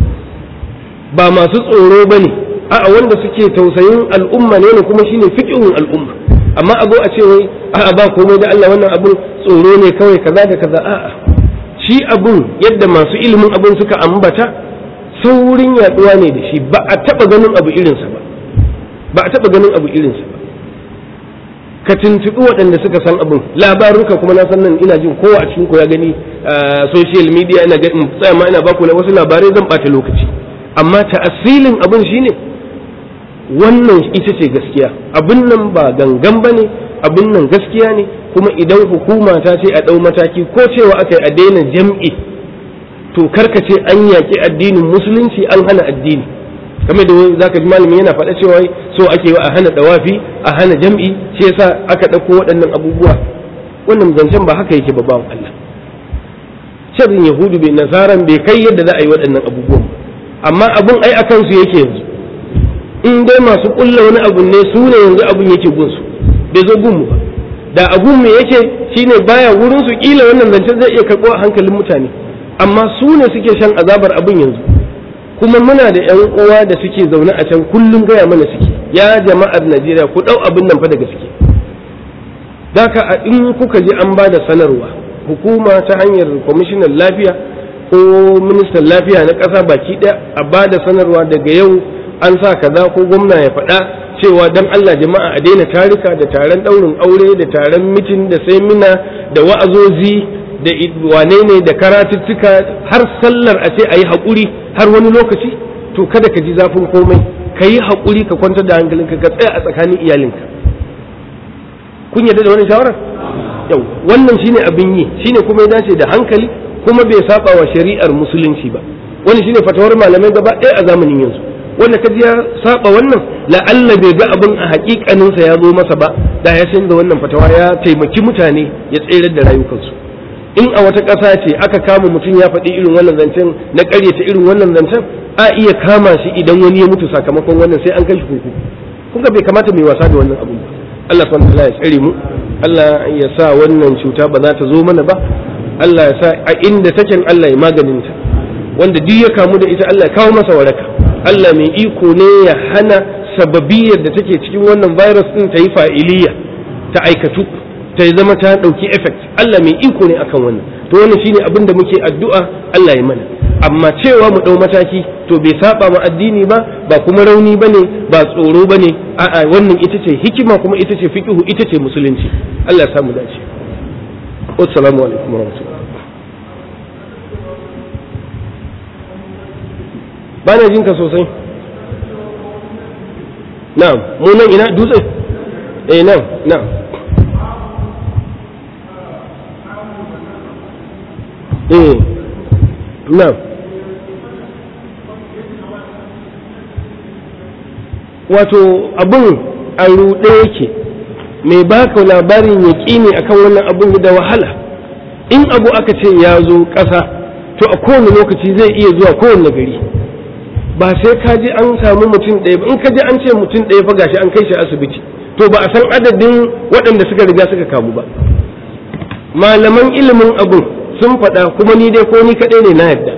Speaker 1: ba masu tsoro bane a'a wanda suke tausayin al'umma ne kuma shine fiqhun al'umma amma a zo a ce wai a'a ba komai da Allah wannan abun tsoro ne kawai kaza da kaza a'a shi abun yadda masu ilimin abun suka ambata saurin yaduwa ne da shi ba a taba ganin abu irinsa ba ba a taba ganin abu irinsa ba ka tuntuɓi waɗanda suka san abin labaruka kuma na san nan ina jin kowa a cikin ku ya gani social media ina ga tsaya ma ina baku wasu labarai zan ɓata lokaci amma ta'asilin abin shine wannan ita ce gaskiya abin nan ba gangan ba ne abin nan gaskiya ne kuma idan hukuma ta ce a ɗau mataki ko cewa aka yi a daina jam'i to karka ce an yaƙi addinin musulunci an hana addini kamar da za ka ji malami yana faɗa cewa so ake a hana ɗawafi a hana jam'i shi yasa aka ɗauko waɗannan abubuwa wannan zancen ba haka yake ba bawan Allah sharrin yahudu bai nasaran bai kai yadda za a yi waɗannan abubuwan amma abun ai akan su yake yanzu in dai masu kulla wani abu ne su ne yanzu abun yake gunsu bai zo gunmu ba da abun me yake shine baya wurin su kila wannan zancen zai iya karɓo a hankalin mutane amma su ne suke shan azabar abun yanzu kuma muna da yan uwa da suke zaune a can kullum gaya mana suke ya jama'ar Najeriya ku dau abin nan fa daga suke daka in kuka je an ba da sanarwa hukuma ta hanyar kwamishinan lafiya ko ministan lafiya na ƙasa baki ɗaya a ba da sanarwa daga yau an sa kaza ko gwamna ya faɗa cewa dan Allah jama'a a daina tarika da taron ɗaurin aure da taron mitin da semina da wa'azozi da wane ne da karatuttuka har sallar a ce a yi haƙuri har wani lokaci to kada ka ji zafin komai ka yi haƙuri ka kwantar da hankalinka ka tsaya a tsakanin iyalinka kun yarda da wannan shawarar yau wannan shine abin yi shine kuma ya dace da hankali kuma bai saba wa shari'ar musulunci ba wani shine fatawar malamai gaba ɗaya a zamanin yanzu wanda kaji ya saba wannan la'alla bai ga abin a hakikanin sa ya zo masa ba da ya san da wannan fatawa ya taimaki mutane ya tsere da rayukansu in a wata ƙasa ce aka kama mutum ya faɗi irin wannan zancen na ƙaryata irin wannan zancen a iya kama shi idan wani ya mutu sakamakon wannan sai an kai shi kurkuku kun ga bai kamata mai wasa da wannan abun ba Allah subhanahu wa ya tsare mu Allah ya sa wannan cuta ba za ta zo mana ba Allah ya sa a inda take Allah ya maganin ta wanda duk ya kamu da ita Allah ya kawo masa waraka Allah mai iko ne ya hana sababiyar da take cikin wannan virus din ta yi fa'iliya ta aikatu ta zama ta dauki effect Allah mai iko ne akan wannan to wannan shine abin da muke addu'a Allah ya mana amma cewa mu dau mataki to bai saba ma addini ba ba kuma rauni bane ba tsoro bane a'a wannan ita ce hikima kuma ita ce fiqhu ita ce musulunci Allah ya samu dace assalamu alaikum warahmatullahi ba na jinka sosai na'am mu nan ina dutse eh nan na'am eh na'am wato abun a ruɗe yake mai baka labarin ya ne akan wannan abun da wahala in abu aka ce ya zo ƙasa to a kowane lokaci zai iya zuwa kowane gari ba sai ka ji an samu mutum ɗaya ba in ka ji an ce mutum ɗaya fa gashi an kai shi asibiti to ba a san adadin waɗanda suka riga suka kamu ba malaman ilimin abun sun faɗa kuma ni dai ko ni kaɗai ne na yadda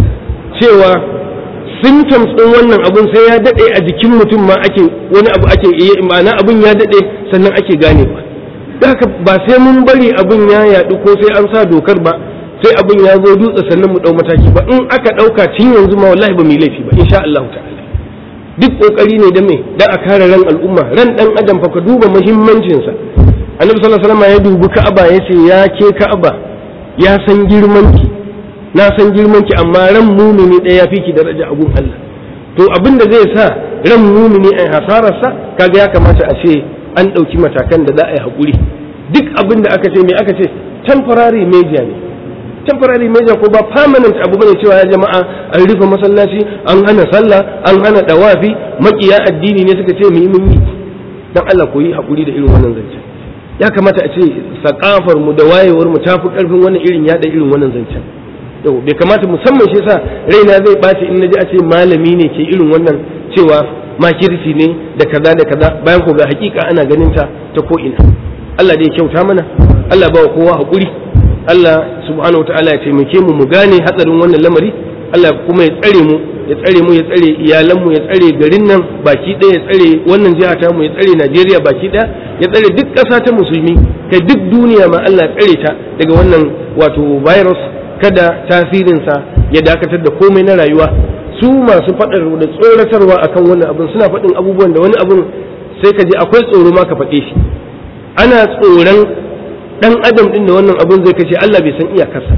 Speaker 1: cewa symptoms ɗin wannan abun sai ya daɗe a jikin mutum ma ake wani abu ake iya ma'ana abun ya daɗe sannan ake ganewa haka ba sai mun bari abun ya yaɗu ko sai an sa dokar ba sai abin ya zo dutse sannan mu ɗau mataki ba in aka ɗauka tun yanzu ma wallahi ba mu yi laifi ba insha Allah ta'ala duk kokari ne da me dan a kare ran al'umma ran dan adam fa ka duba muhimmancin sa annabi sallallahu alaihi wasallam ya dubi ka'aba ya ce ya ke ka'aba ya san girman ki na san girman ki amma ran mumini ɗaya ya fi ki daraja a gun Allah to abin da zai sa ran mumini a hasararsa kaga ya kamata a ce an ɗauki matakan da za a yi haƙuri duk abin da aka ce me aka ce temporary media ne temporary measure ko ba permanent abu bane cewa ya jama'a an rufe masallaci an hana sallah an hana dawafi makiya addini ne suka ce mu yi mun yi dan Allah koyi hakuri da irin wannan zance ya kamata a ce sakafar mu da wayewar mu tafi karfin wannan irin yada irin wannan zancen to bai kamata musamman shi yasa raina zai bace in naji a ce malami ne ke irin wannan cewa makirci ne da kaza da kaza bayan ko ga hakika ana ganin ta ta ko ina Allah dai kyauta mana Allah ba kowa hakuri Allah subhanahu ta'ala ya taimake mu mu gane hatsarin wannan lamari Allah kuma ya tsare mu ya tsare mu ya tsare iyalan mu ya tsare garin nan baki ɗaya ya tsare wannan jiha ta mu ya tsare Najeriya baki ɗaya ya tsare duk ƙasa ta musulmi kai duk duniya ma Allah ya tsare ta daga wannan wato virus kada tasirinsa ya dakatar da komai na rayuwa su masu faɗar da tsoratarwa akan wannan abun suna faɗin abubuwan da wani abun sai ka je akwai tsoro ma ka faɗe shi ana tsoron dan adam din da wannan abun zai kace Allah bai san iyakarsa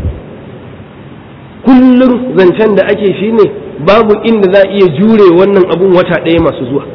Speaker 1: kullum zancen da ake shi ne babu inda za a iya jure wannan abun wata ɗaya masu zuwa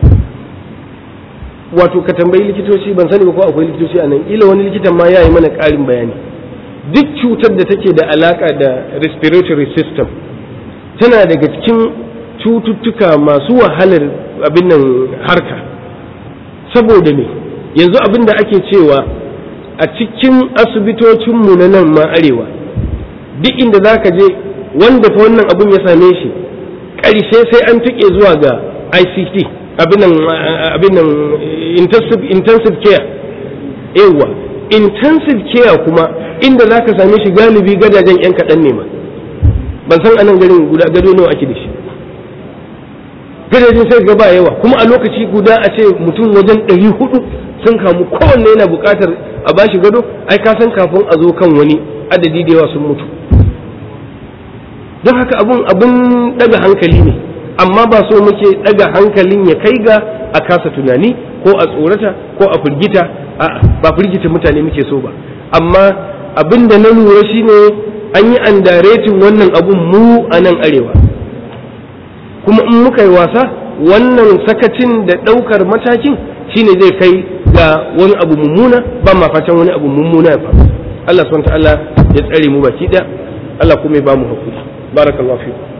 Speaker 1: wato ka tambayi likitoci ban sani ba ko akwai likitoci a nan ila wani likitan ma ya yi mana ƙarin bayani duk cutar da take da alaka da respiratory system tana daga cikin cututtuka masu wahalar abin nan harka saboda me yanzu abin da ake cewa a cikin asibitocinmu na nan ma arewa duk inda za ka je wanda fa wannan abun ya same shi ƙarshe sai an tuƙe zuwa ga ICT abin nan intensive care yawa intensive care kuma inda za ka same shi galibi gadajen 'yan kaɗan ne ma ban san anan garin guda gado nawa ake da shi gadajen sai gaba yawa kuma a lokaci guda a ce mutum wajen ɗari hudu sun kamu kowanne yana buƙatar a bashi gado ai ka san kafin a zo kan wani adadi da yawa sun mutu don haka abun abun daga hankali ne amma ba so muke daga hankalin ya kai ga a kasa tunani ko a tsorata ko a firgita a'a ba firgita mutane muke so ba amma abin da na lura shine an yi andaretin wannan abun mu a nan arewa kuma in muka yi wasa wannan sakacin da ɗaukar matakin shine zai kai ga wani abu mummuna ba ma fatan wani abu mummuna ya faru Allah subhanahu wa ta'ala ya tsare mu baki ɗaya Allah kuma ya ba mu hakuri barakallahu fiku